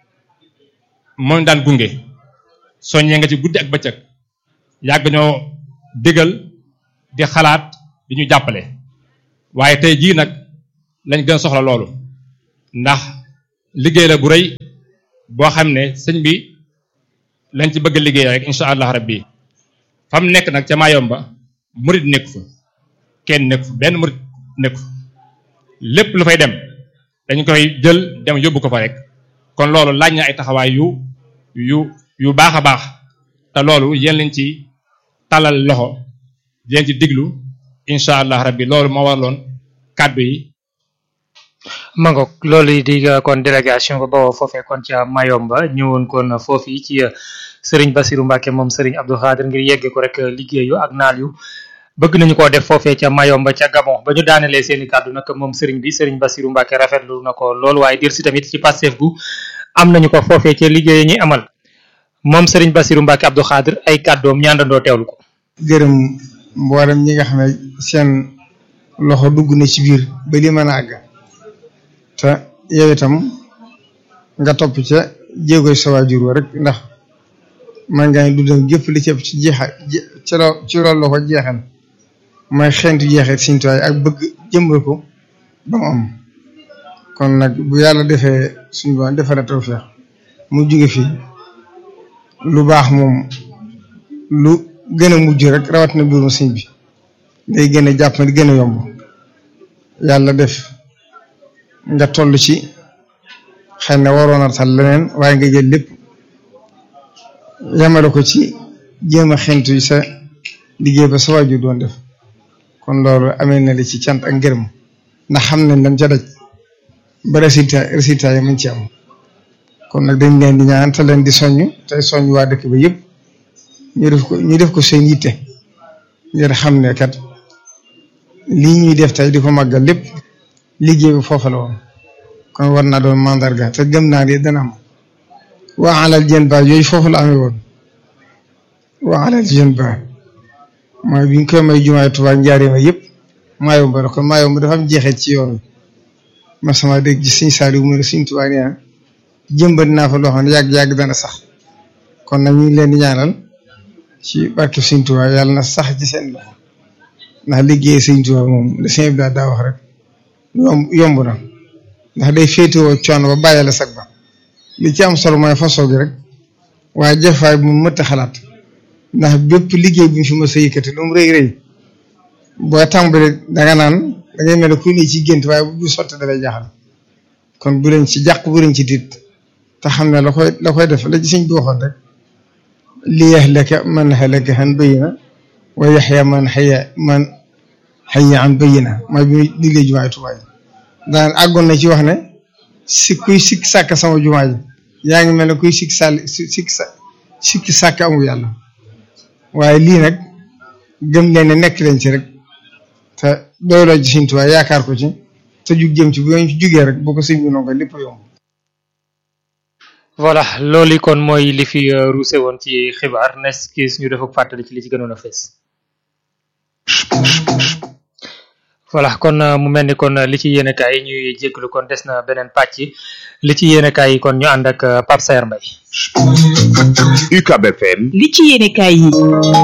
moo daan gunge soññee nga ci guddi ak bëccëg yàgg ñoo digal di xalaat di ñu jàppale waaye tey jii nag lañ gën a soxla loolu ndax liggéey la bu rëy boo xam ne sëñ bi lañ ci bëgg liggéey rek incha allah rabbi fam nekk nag ca Mayomba murit nekk fa kenn nekk fa benn murit nekk fa lépp lu fay dem dañ koy jël dem yóbbu ko fa rek kon loolu laaj na ay taxawaay yu yu yu baax a baax te loolu yéen lañ ci talal loxo di leen ci diglu incha allah rabbi loolu moo waraloon kàddu yi mangook loolu di kon délégation ba bawoo foofee kon ca Mayomba ñëwoon kon foofi ci sëriñ Basiru Mbàkke moom sëriñ Abdou Khadir ngir yegge ko rek liggéeyu ak naal yu bëgg nañu koo def foofee ca Mayomba ca Gabon ba ñu daanelee seeni kàddu nag moom sëriñ bi sëriñ Basiru Mbàkke rafetlu na ko loolu waaye dir si tamit ci Pastef bu am nañu ko foofee ca liggéey ñi amal moom sëriñ Basiru Mbàkke Abdou Khadir ay kàddoom ñaandandoo teewlu ko gërëm mboolem ñi nga xam ne seen loxo dugg na ci biir ba li mën a àgg te yow itam nga topp ca jéegoy sa waajur wa rek ndax man ngaa du dem gépp li ci ëpp ci jeexa ci loo ci loolu la ko jeexal mooy xeentu jeexee Sëriñ Tuubaa ak bëgg jëmbal ko ba mu am kon nag bu yàlla defee suñu ba defal na tawfeex mu jóge fii lu baax moom lu gën a mujj rek rawat na mbirum sëñ bi day gën a jàpp ne gën a yomb yàlla def nga toll ci xëy na waroon a tal leneen waaye nga jël lépp yamale ko ci jéem a xentu sa liggéey ba sa waajur doon def kon loolu amee na li ci cant ak ngërëm ndax xam nañ dañ ca daj ba résultat résultat yi mën ci am kon nag dañ leen di ñaan te leen di soññ tey soññ waa dëkk ba yëpp ñu def ko ñu def ko seen yitte ngir xam ne kat lii ñuy def tey di ko màggal lépp liggéey bi foofa la woon kon war naa doon mandarga te gëm naa ne dana am waa alal jën ba yooyu foofu la amee woon waa alal jën ba mooy bi ñu koy may jumaay Tuubaa njaareema yëpp Mayomba la kon Mayomba dafa am jeexee ci yoon wi ma sama dégg ci Sëñ Saaliw mu ne Sëñ Tuubaa nee na jëmbat naa fa loo xam ne yàgg-yàgg dana sax kon nag ñu ngi leen di ñaanal ci barke Sëñ Tuubaa yàlla na sax ci seen loxo ndax liggéey Sëñ Tuubaa moom la sëñ bi daa wax rek yomb yomb na ndax day féetewoo coono ba bàyyi la sag ba li ci am solo mooy façon gi rek waaye jëfaay bu mu mëtt xalaat ndax bépp liggéey bu ñu fi mës a yëkkati lu mu rëy rëy boo tàmbali danga naan da ngay mel ne kuy ne ci gént waaye bu sotti dalay jaaxal kon bu leen ci jàq bu leen ci tiit te xam ne la koy la koy def la ci sëñ bi waxoon rek li yahlaka man halaka an bayyina wa yaxya man xaya man xaya an bayyina mooy bi muy digle jumaay Tuubaa ji daan àggoon na ci wax ne si kuy sikk sàkk sama jumaa ji yaa ngi mel ne kuy sikk sàll sikk sa sikk sàkk amul yàlla waaye lii nag gëm leen ne nekk leen ci rek te doyloo ci Sëñ Tuubaa yaakaar ko ci te jug jëm ci bu ñu ci jugee rek boo ko sëñ bi noonu ko lépp yomb voilà loolu kon mooy li fi ruuse woon ci xibaar nes kis ñu def ak fàttali ci li ci gënoon a fees voilà kon mu mel ni kon li ci yéenekaay yi ñuy jégalu kon des na beneen pàcc li ci yéenekaay yi kon ñu ànd ak Pape Saer Mbaye UCAB FM li ci yéenekaay yi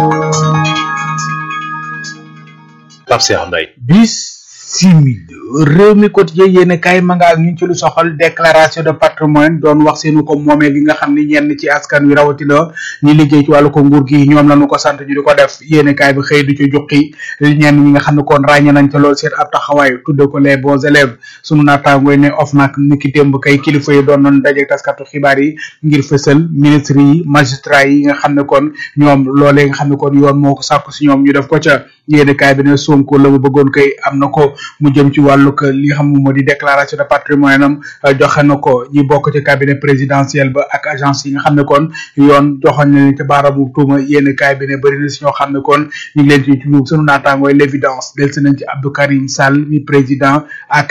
Pape Saer Mbaye bis simil réew mi quotidien yéen kay ma nga ak ñun ci lu soxal déclaration de patrimoine doon wax seenu ko moomeel gi nga xam ni ñenn ci askan wi rawatina ñi liggéey ci wàllu ko nguur gi ñoom lañu ko sant ñu di ko def yéen kay bi xëy du ci juqi ñenn ñi nga xam ne kon ràññe nañ ca lool seen ab taxawaay tudde ko les bons élèves sunu naataangooy ne of nag ni ki démb kay kilifa yi doon nañ daje taskatu xibaar yi ngir fësal ministre yi magistrat yi nga xam ne kon ñoom loolee nga xam ne kon yoon moo ko sàkku si ñoom ñu def ko ca yéen kaay bi ne Sonko la mu bëggoon koy am na ko mu jëm ci wàllu que li nga xam moo di déclaration de patrimoine am joxe na ko ñi bokk ci cabinet présidentiel ba ak agence yi nga xam ne kon yoon joxoon na leen ci baaramu tuuma yéen kaay bi ne bëri na si ñoo xam ne kon ñu ngi leen ci tudd sunu naataangooy l'évidence del si nañ ci Abdou Karim Sall mi président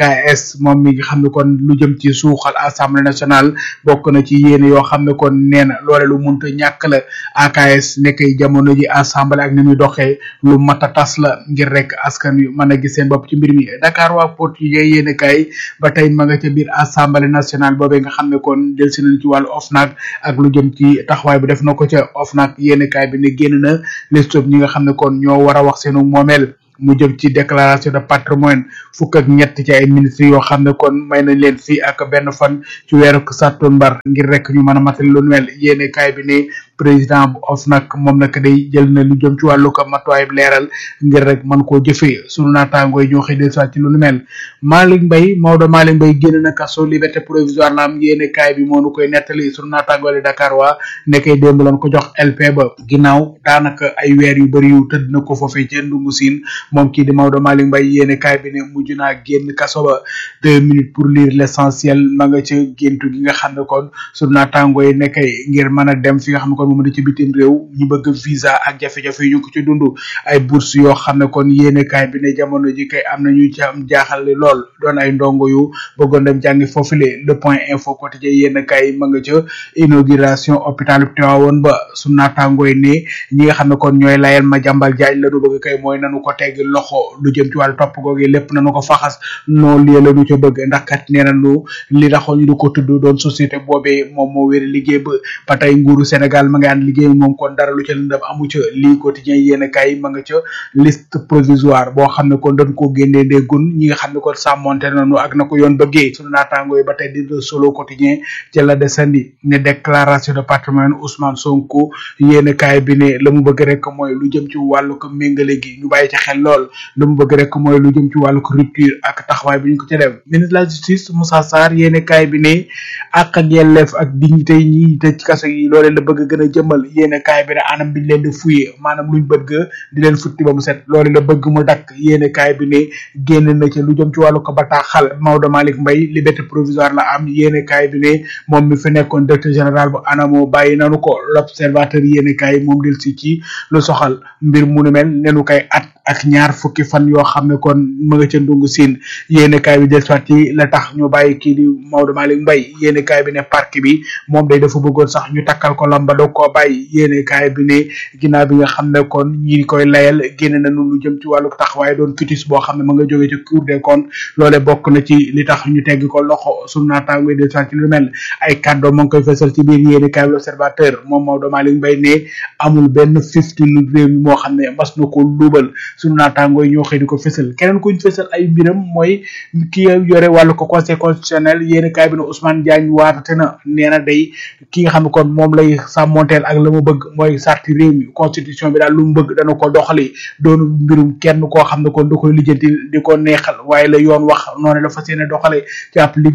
AKS moom mi nga xam ne kon lu jëm ci suuxal assemblée nationale bokk na ci yéen yoo xam ne kon nee na loole lu munta ñàkk la AKS nekk jamono ji assemblée ak ni muy doxee lu mat a tas la ngir rek askan wi mën a gis seen bopp ci mbir mi Dakar waa portugais yéen kay ba tey ma nga ca biir assemblée nationale boobee nga xam ne kon del si nañ ci wàllu OFNAC ak lu jëm ci taxawaay bu def na ko ca OFNAC yéen kay bi ne génn na liste ñi nga xam ne kon ñoo war a wax seenu moomeel mu jëm ci déclaration de patrimoine fukk ak ñett ci ay ministres yoo xam ne kon may nañ leen fii ak benn fan ci weeru sàttumbar ngir rek ñu mën a matal lu mel yéene kaay bi ne président bu OFNAC moom nag day jël na lu jëm ci wàllu ko matuwaay leeral ngir rek mën koo jëfee sunu naataangoo yi ñoo xëy del soit ci lu nu mel Malick Mbaye Maodo Malick Mbaye génn na kaso liberté provisoire la am yéene kaay bi moo nu koy nettali sunu naataangoo li Dakar waa nekkay démb lañ ko jox LP ba ginnaaw daanaka ay weer yu bëri yu tëdd na ko foofee ca Ndungu Siin moom kii di Maodo Malick Mbaye yéene kaay bi ne mujj naa génn kaso ba deux minutes pour lire l'essentiel ma nga ca géntu gi nga xam ne kon sunu naataangoo yi nekkay ngir mën a dem fi nga xam ne kon moom di ci bitim réew ñu bëgg visa ak jafe-jafe yu ñu ko ci dund ay bourse yoo xam ne kon yéene kaay bi ne jamono ji kay am na ñu ci am jaaxal lool doon ay ndongo yu bëggoon dem jàngi foofule le point info quotidien yéene kaay ma nga ca inauguration hôpital Tivaouane ba su naataangooy ne ñi nga xam ne kon ñooy layal ma jàmbal jaaj la nu bëgg kay mooy nanu ko tegg loxo lu jëm ci wàllu topp googu lépp nanu ko faxas noo lii la nu ca bëgg ndax kat nee nañu li taxoon ñu di ko tudd doon société boobee moom moo wéri liggéey ba ba tey nguuru Sénégal ma nga ànd liggéey moom kon dara lu ca lëndëm amu ca lii quotidien yéen kay ma nga ca liste provisoire boo xam ne kon dañ koo génnee ndéggun ñi nga xam ne kon sàmmonte nañu ak na ko yoon bëggee sunu naataango yi ba tey di le solo quotidien ca la desandi ne déclaration de patrimoine Ousmane Sonko yéen kay bi ne la mu bëgg rek mooy lu jëm ci wàllu ko méngale gi ñu bàyyi ci xel lool la mu bëgg rek mooy lu jëm ci wàllu ko rupture ak taxawaay bi ñu ko ca def ministre de la justice Moussa Sarr yéen kay bi ne ak ak yelleef ak dignité yi ñi tëj ci kaso yi loolee la bëgg gën a jëmal yéene kaay bi ne anam biñ leen di fuye maanaam luñ bëgg di leen futti ba mu set loolu la bëgg mu dakk yéene kaay bi ne génn na ci lu jëm ci wàllu ko bataaxal Maodo Malick Mbaye liberté provisoire la am yéene kaay bi ne moom mi fi nekkoon directeur général bu anamo bàyyi nanu ko l'observateur yéene kaay moom del si ci lu soxal mbir mu nu mel nenu kay at ak ñaar fukki fan yoo xam ne kon ma nga ca ndungu siin yéene kaay bi del soit ci la tax ñu bàyyi kii di Maodo Malick Mbaye yéene kaay bi ne parc bi moom day dafa bëggoon sax ñu takkal ko lamba doog koo bàyyi yéene kaay bi ne ginnaaw bi nga xam ne kon ñi koy layal génne nañu lu jëm ci wàllu taxawaay doon cutis boo xam ne ma nga jóge ci cour des comptes loole bokk na ci li tax ñu tegg ko loxo sunu naataango del soit ci lu mel ay kàddoo ma ngi koy fesal ci biir yéene kaay bi l'observateur moom Maodo Malick Mbaye ne amul benn fifty lu réew mi moo xam ne mas na ko luubal sunu naataangoo yi ñoo xëy di ko fësal keneen kuñ fësal ay mbiram mooy ki yore wàllu ko conseil constitutionnel yéeni kaay bi ne Ousmane Diagne waatate na nee na day ki nga xam ne kon moom lay sàmmonteel ak la mu bëgg mooy sarti réew mi constitution bi daal lu mu bëgg dana ko doxali doonu mbirum kenn koo xam ne kon da koy lijjanti di ko neexal waaye la yoon wax noonu la fas yéene doxale ci ab liggéeyam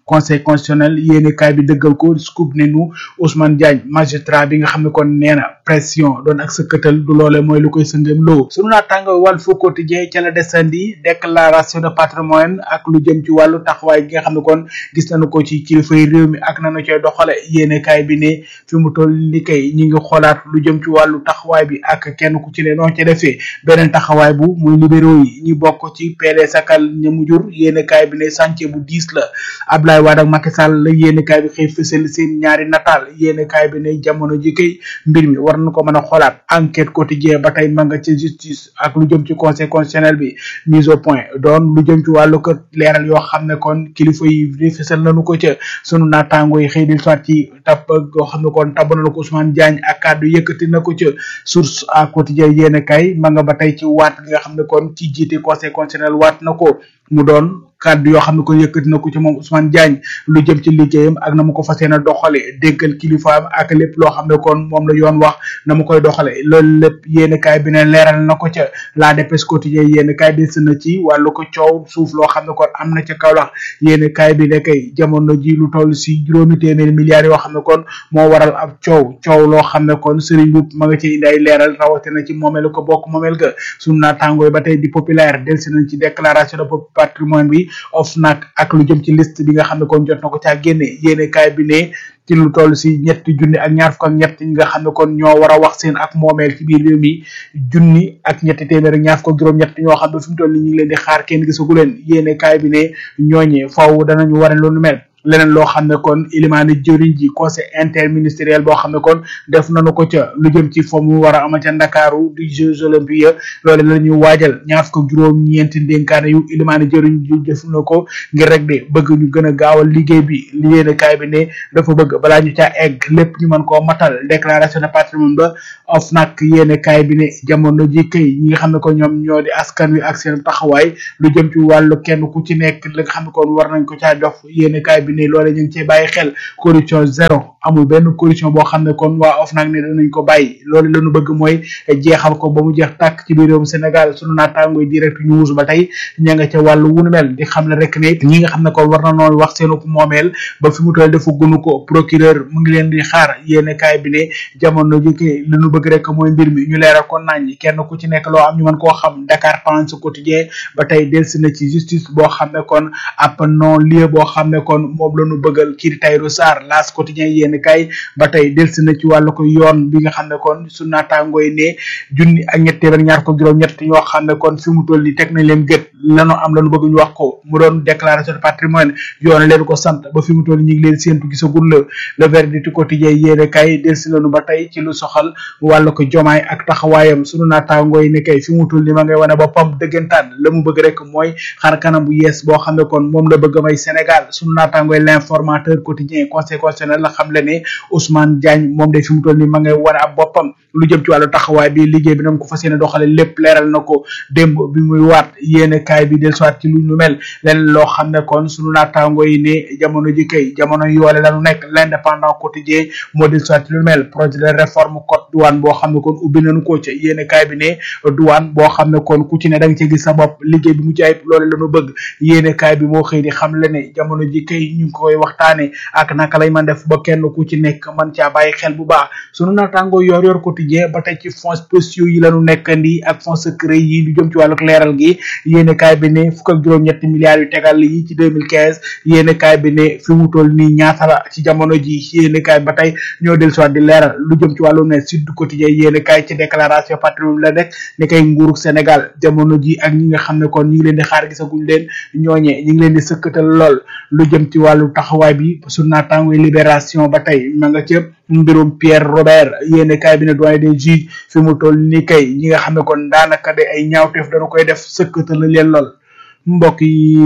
conseil constitutionnel yéene kaay bi dëggal ko scoop ne nu Ousmane Diagne magistrat bi nga xam ne kon nee na pression doon ak sëkkatal du loole mooy lu koy sëngëm loo sunu naataango Walf Quotidien ca la desandi déclaration de patrimoine ak lu jëm ci wàllu taxawaay gi nga xam ne kon gis nañu ko ci kilifay réew mi ak nanu coy doxale yéene kaay bi ne fi mu toll ni kay ñi ngi xoolaat lu jëm ci wàllu taxawaay bi ak kenn ku ci ne noo ca defee beneen taxawaay bu muy libéraux yi ñi bokk ci PDS akal ñamu jur yéene kaay bi ne chantier bu diis la Abdoulaye Wade ak Macky Sall la yéene kaay bi xëy fësal seen ñaari nataal yéene kaay bi ne jamono ji kay mbir mi war na ko mën a xoolaat enquête quotidien ba tey ma nga ca justice ak lu jëm ci conseil constitutionnel bi mise au point doon lu jëm ci wàllu kër leeral yoo xam ne kon kilifa yi di fësal nañu ko ca sunu naataango yi xëy di soit ci tabb yoo xam ne kon tabb na ko Ousmane Diagne ak kàddu yëkkati na ko ca source à quotidien yéene kaay ma nga ba tey ci waat nga xam ne kon ci jiite conseil constitutionnel waat na ko mu doon kàddu yoo xam ne ko yëkkati na ko ci moom Ousmane Diagne lu jëm ci liggéeyam ak na mu ko fas yéene doxale déggal kilifaam ak lépp loo xam ne kon moom la yoon wax na mu koy doxale loolu lépp yéen kaay bi ne leeral na ko ca la dépêche quotidien yéen kaay des na ci wàllu ko coow suuf loo xam ne kon am na ca Kaolack yéen kaay bi ne kay jamono ji lu toll si juróomi téeméeri milliards yoo xam ne kon moo waral ab coow coow loo xam ne kon Serigne Mboup ma nga ci indi ay leeral rawatina ci moomeel ko bokk moomeel ga sunu naataangooy ba tey di populaire delsi nañ ci déclaration de patrimoine bi OFNAC ak lu jëm ci liste bi nga xam ne kon jot na ko caa génne yéene kaay bi ne ci lu toll si ñetti junni ak ñaar fukk ak ñett ñi nga xam ne kon ñoo war a wax seen ak moomeel ci biir réew mi junni ak ñetti téeméer ak ñaar fukk ak juróom-ñett ñoo xam ne fi mu toll ni ñu ngi leen di xaar kenn gisagu leen yéene kaay bi ne ñooñee faaw danañu waree lu nu mel leneen loo xam ne kon ilimaani jëriñ ji conseil interministériel boo xam ne kon def nañu ko ca lu jëm ci fo mu war a ama ca ndakaaru di jeux olympiques loolu la ñuy waajal ñaar fukk ak juróom ñeenti ndénkaane yu ilimaani jëriñ ji def na ko ngir rek de bëgg ñu gën a gaawal liggéey bi yéene kaay bi ne dafa bëgg balaa ñu caa egg lépp ñu mën koo matal déclaration de patrimoine ba of nag yéene kaay bi ne jamono ji kay ñi nga xam ne ko ñoom ñoo di askan wi ak seen taxawaay lu jëm ci wàllu kenn ku ci nekk la nga xam ne kon war nañ ko caa jox yéene kaay bi ne loole ñu ngi cee bàyyi xel corruption zéro amul benn corruption boo xam ne kon waa OFNAC ne danañ ko bàyyi loolu lañu bëgg mooy jeexal ko ba mu jeex tàkk ci biir réewum Sénégal sunu naataangoy direct news ba tey ña nga ca wàllu wunu mel di xam ne rek ne ñi nga xam ne kon war na noonu wax seenu ko moomeel ba fi mu toll defu gunu ko procureur mu ngi leen di xaar yéene kaay bi ne jamono ji kay li ñu bëgg rek mooy mbir mi ñu leeral ko nañ kenn ku ci nekk loo am ñu mën koo xam Dakar Times quotidien ba tey delsi na ci justice boo xam ne kon ab non lieu boo xam ne kon moom la ñu bëggal kii di Tahirou Sarr L'As quotidien yéen kay ba tey delsi na ci wàllu ko yoon bi nga xam ne kon su naataangooy ne junni ak ñett téeméer ñaar ko juróom ñett ñoo xam ne kon fi mu toll ni teg nañ leen gët lanu am lanu bëgg ñu wax ko mu doon déclaration de patrimoine yoon leen ko sant ba fi mu toll ñi ngi leen séentu gisagul la le verdict quotidien yéen kay delsi nañu ba tey ci lu soxal wàllu ko jomaay ak taxawaayam sunu naataangooy ne kay fi mu toll ni ma ngay wane boppam dëggantaan la mu bëgg rek mooy xar kanam bu yees boo xam ne kon moom la bëgg may Sénégal sunu naataangooy l'informateur quotidien conseil constitutionnel la xam le ne Ousmane Diagne moom de fi mu toll ni ma ngay wane ab boppam lu jëm ci wàllu taxawaay bi liggéey bi nam ko fas yéene doxale lépp leeral na ko démb bi muy waat yéene kaay bi del soit ci lu ñu mel leneen loo xam ne kon sunu naataango yi ne jamono ji kay jamono yoole lañu nekk l'indépendant quotidien moo del soit ci lu mel projet de réforme code douane boo xam ne kon ubbi nañu ko ca yéene kaay bi ne douane boo xam ne kon ku ci ne da nga ci gis sa bopp liggéey bi mu ci ayib loole lañu bëgg yéene kaay bi moo xëy di xam le ne jamono ji kay ñu ngi koy waxtaane ak naka lay man def ba kenn ku ci nekk man caa bàyyi xel bu baax sunu naataango yor yor quotidien ba tey ci fonds spéciaux yi lañu nekkandi ak fonds secret yi lu jëm ci wàllu leeral gi yéene kaay bi ne fukk ak juróom ñetti milliards yu tegal yi ci 2015 yéene kaay bi ne fi mu toll nii ñaata la ci jamono ji yéene kaay ba tey ñoo del soit di leeral lu jëm ci wàllu ne sud quotidien yéene kaay ci déclaration patrimoine la nekk ne kay nguurug Sénégal jamono ji ak ñi nga xam ne kon ñu ngi leen di xaar gisaguñ leen ñooñee ñu ngi leen di sëkkatal lool lu jëm ci wàllu taxawaay bi su naataango libération ba tey ma nga ca mbirum Pierre Robert yéene kaay bi ne doyen des juges fi mu toll ni kay ñi nga xam ne kon daanaka de ay ñaawteef dañu koy def sëkkatal na leen lool mbokk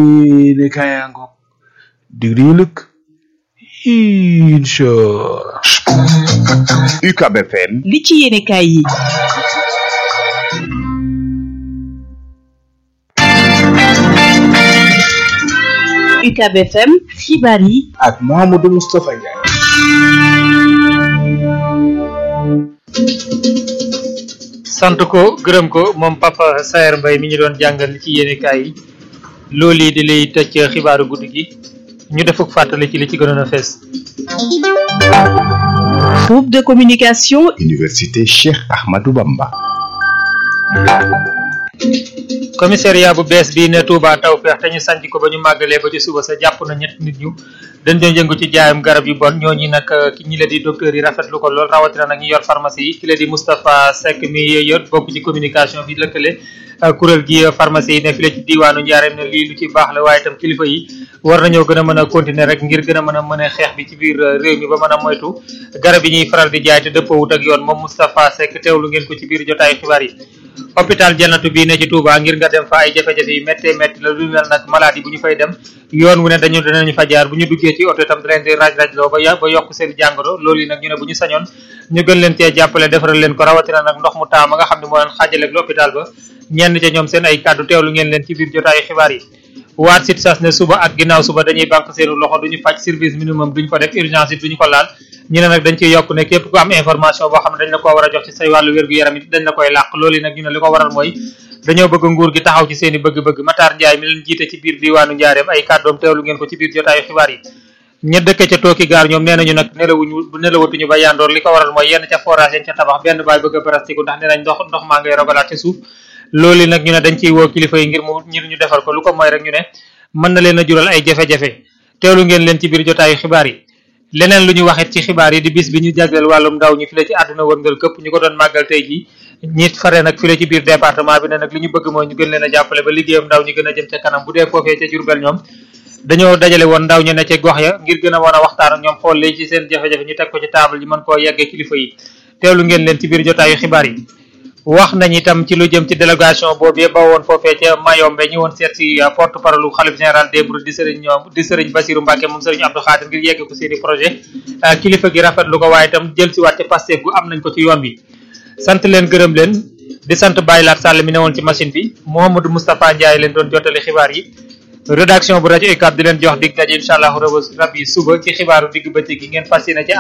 yi ne kaaya ngoog digri yu lëkk incha UCAB FM li ci yéene kaay yi UCAB FM xibaar yi ak Mouhamadou Moustapha Ndiaye sant ko gërëm ko moom papa Saer Mbaye mi ñu doon jàngal li ci yéene kaay yi loolu yi di lay tëj xibaaru guddi gi ñu defuk fàttali ci li ci gënoon a fees. Groupe de communication Université Cheikh Ahmadou Bamba. commissariat bu bees bii ne Touba Tawfeex te ñu sanc ko ba ñu màggalee ba ci suba sa jàpp na ñett nit ñu dañ doon yëngu ci jaayam garab yu bon ñooñu nag ki ñi la di docteur yi rafetlu ko lool rawatina nag ñu yor pharmacie yi ki la di Moustapha Seck mi yor bokk ci communication bi lëkkale kuréel gi pharmacie yi ne fi la ci diwaanu Njaareem ne lii lu ci baax la waaye itam kilifa yi war nañoo gën a mën a continuer rek ngir gën a mën a mën a xeex bi ci biir réew mi ba mën a moytu garab yi ñuy faral di jaay te dëppoowut ak yoon moom Moustapha Seck teewlu ngeen ko ci biir jotaayu xibaar yi hôpital jannatu bii ne ci Touba ngir nga dem fa ay jafe-jafe yi méttee métti la lu mel nag maladie bu ñu fay dem yoon wu ne dañu danañu fa jaar bu ñu duggee ci oto itam da leen di raj-raj loo ba ba yokk seen jàngoro loolu yi nag ñu ne bu ñu sañoon ñu gën leen cee jàppale defaral leen ko rawatina nag ndox mu taama nga xam ne moo leen xaajaleeg l'hôpital ba ñenn ca ñoom seen ay kàddu teewlu ngeen leen ci biir jotaayu xibaar yi waat sit sas ne suba ak ginnaaw suba dañuy banque seenu loxo duñu faj service minimum duñu ko def urgence it duñu ko laal ñu ne nag dañ ciy yokk ne képp ku am information boo xam ne dañ la ko war a jox ci say wàllu wér-gu-yaram it dañ la koy làq loolu yi nag ñu ne li ko waral mooy dañoo bëgg nguur gi taxaw ci seen i bëgg-bëgg Matar Ndiaye mi leen jiite ci biir diwaanu Njaareem ay kàddoom teewlu ngeen ko ci biir jotaayu xibaar yi ña dëkk ca tooki gaar ñoom nee nañu nag nelawuñu nelawatuñu ba yandoor li ko waral mooy yenn ca forage yañ ca tabax benn baay bëgg a barastiku ndax nee nañ ndox ndox maa ngay rogalaat ca suuf loolu nag ñu ne dañ ciy woo kilifa yi ngir mu ngir ñu defar ko lu ko mooy rek ñu ne mën na leen a jural ay jafe-jafe teewlu ngeen leen ci biir jotaayu xibaar yi leneen lu ñu waxit ci xibaar yi di bis bi ñu jagleel wàllum ndaw ñi fi la ci àdduna wërngal këpp ñu ko doon màggal tey jii ñi fare nag fi la ci biir département bi ne nag li ñu bëgg mooy ñu gën leen a jàppale ba liggéeyam ndaw ñi gën a jëm ca kanam bu dee foofee ca Jurbel ñoom dañoo dajale woon ndaw ñu ne ca gox ya ngir gën a mën a waxtaan ak ñoom xool lay ci seen jafe-jafe ñu teg ko ci table yi mën koo yeggee kilifa yi teewlu ngeen leen ci biir jotaayu xibaar yi wax nañ itam ci lu jëm ci délégation boobu ba woon foofee ca Mayombe ñu woon seet si porte parole xalif général des Mourides di sëriñ ñoom di sëriñ Bassirou Mbacke moom sëriñ Abdou Khadir ngir yegg ko seen i projet kilifa gi rafetlu ko waaye itam jël si waat ca Pastef gu am nañ ko ci yoon bi sant leen gërëm leen di sant Baye Laat Sall mi ne woon ci machine bi Mouhamadou Moustapha Ndiaye leen doon jottali xibaar yi rédaction bu rajo UCAB di leen jox dig daje incha allah rabbi suba ci xibaaru digg bëccëg gi ngeen fas yéene ci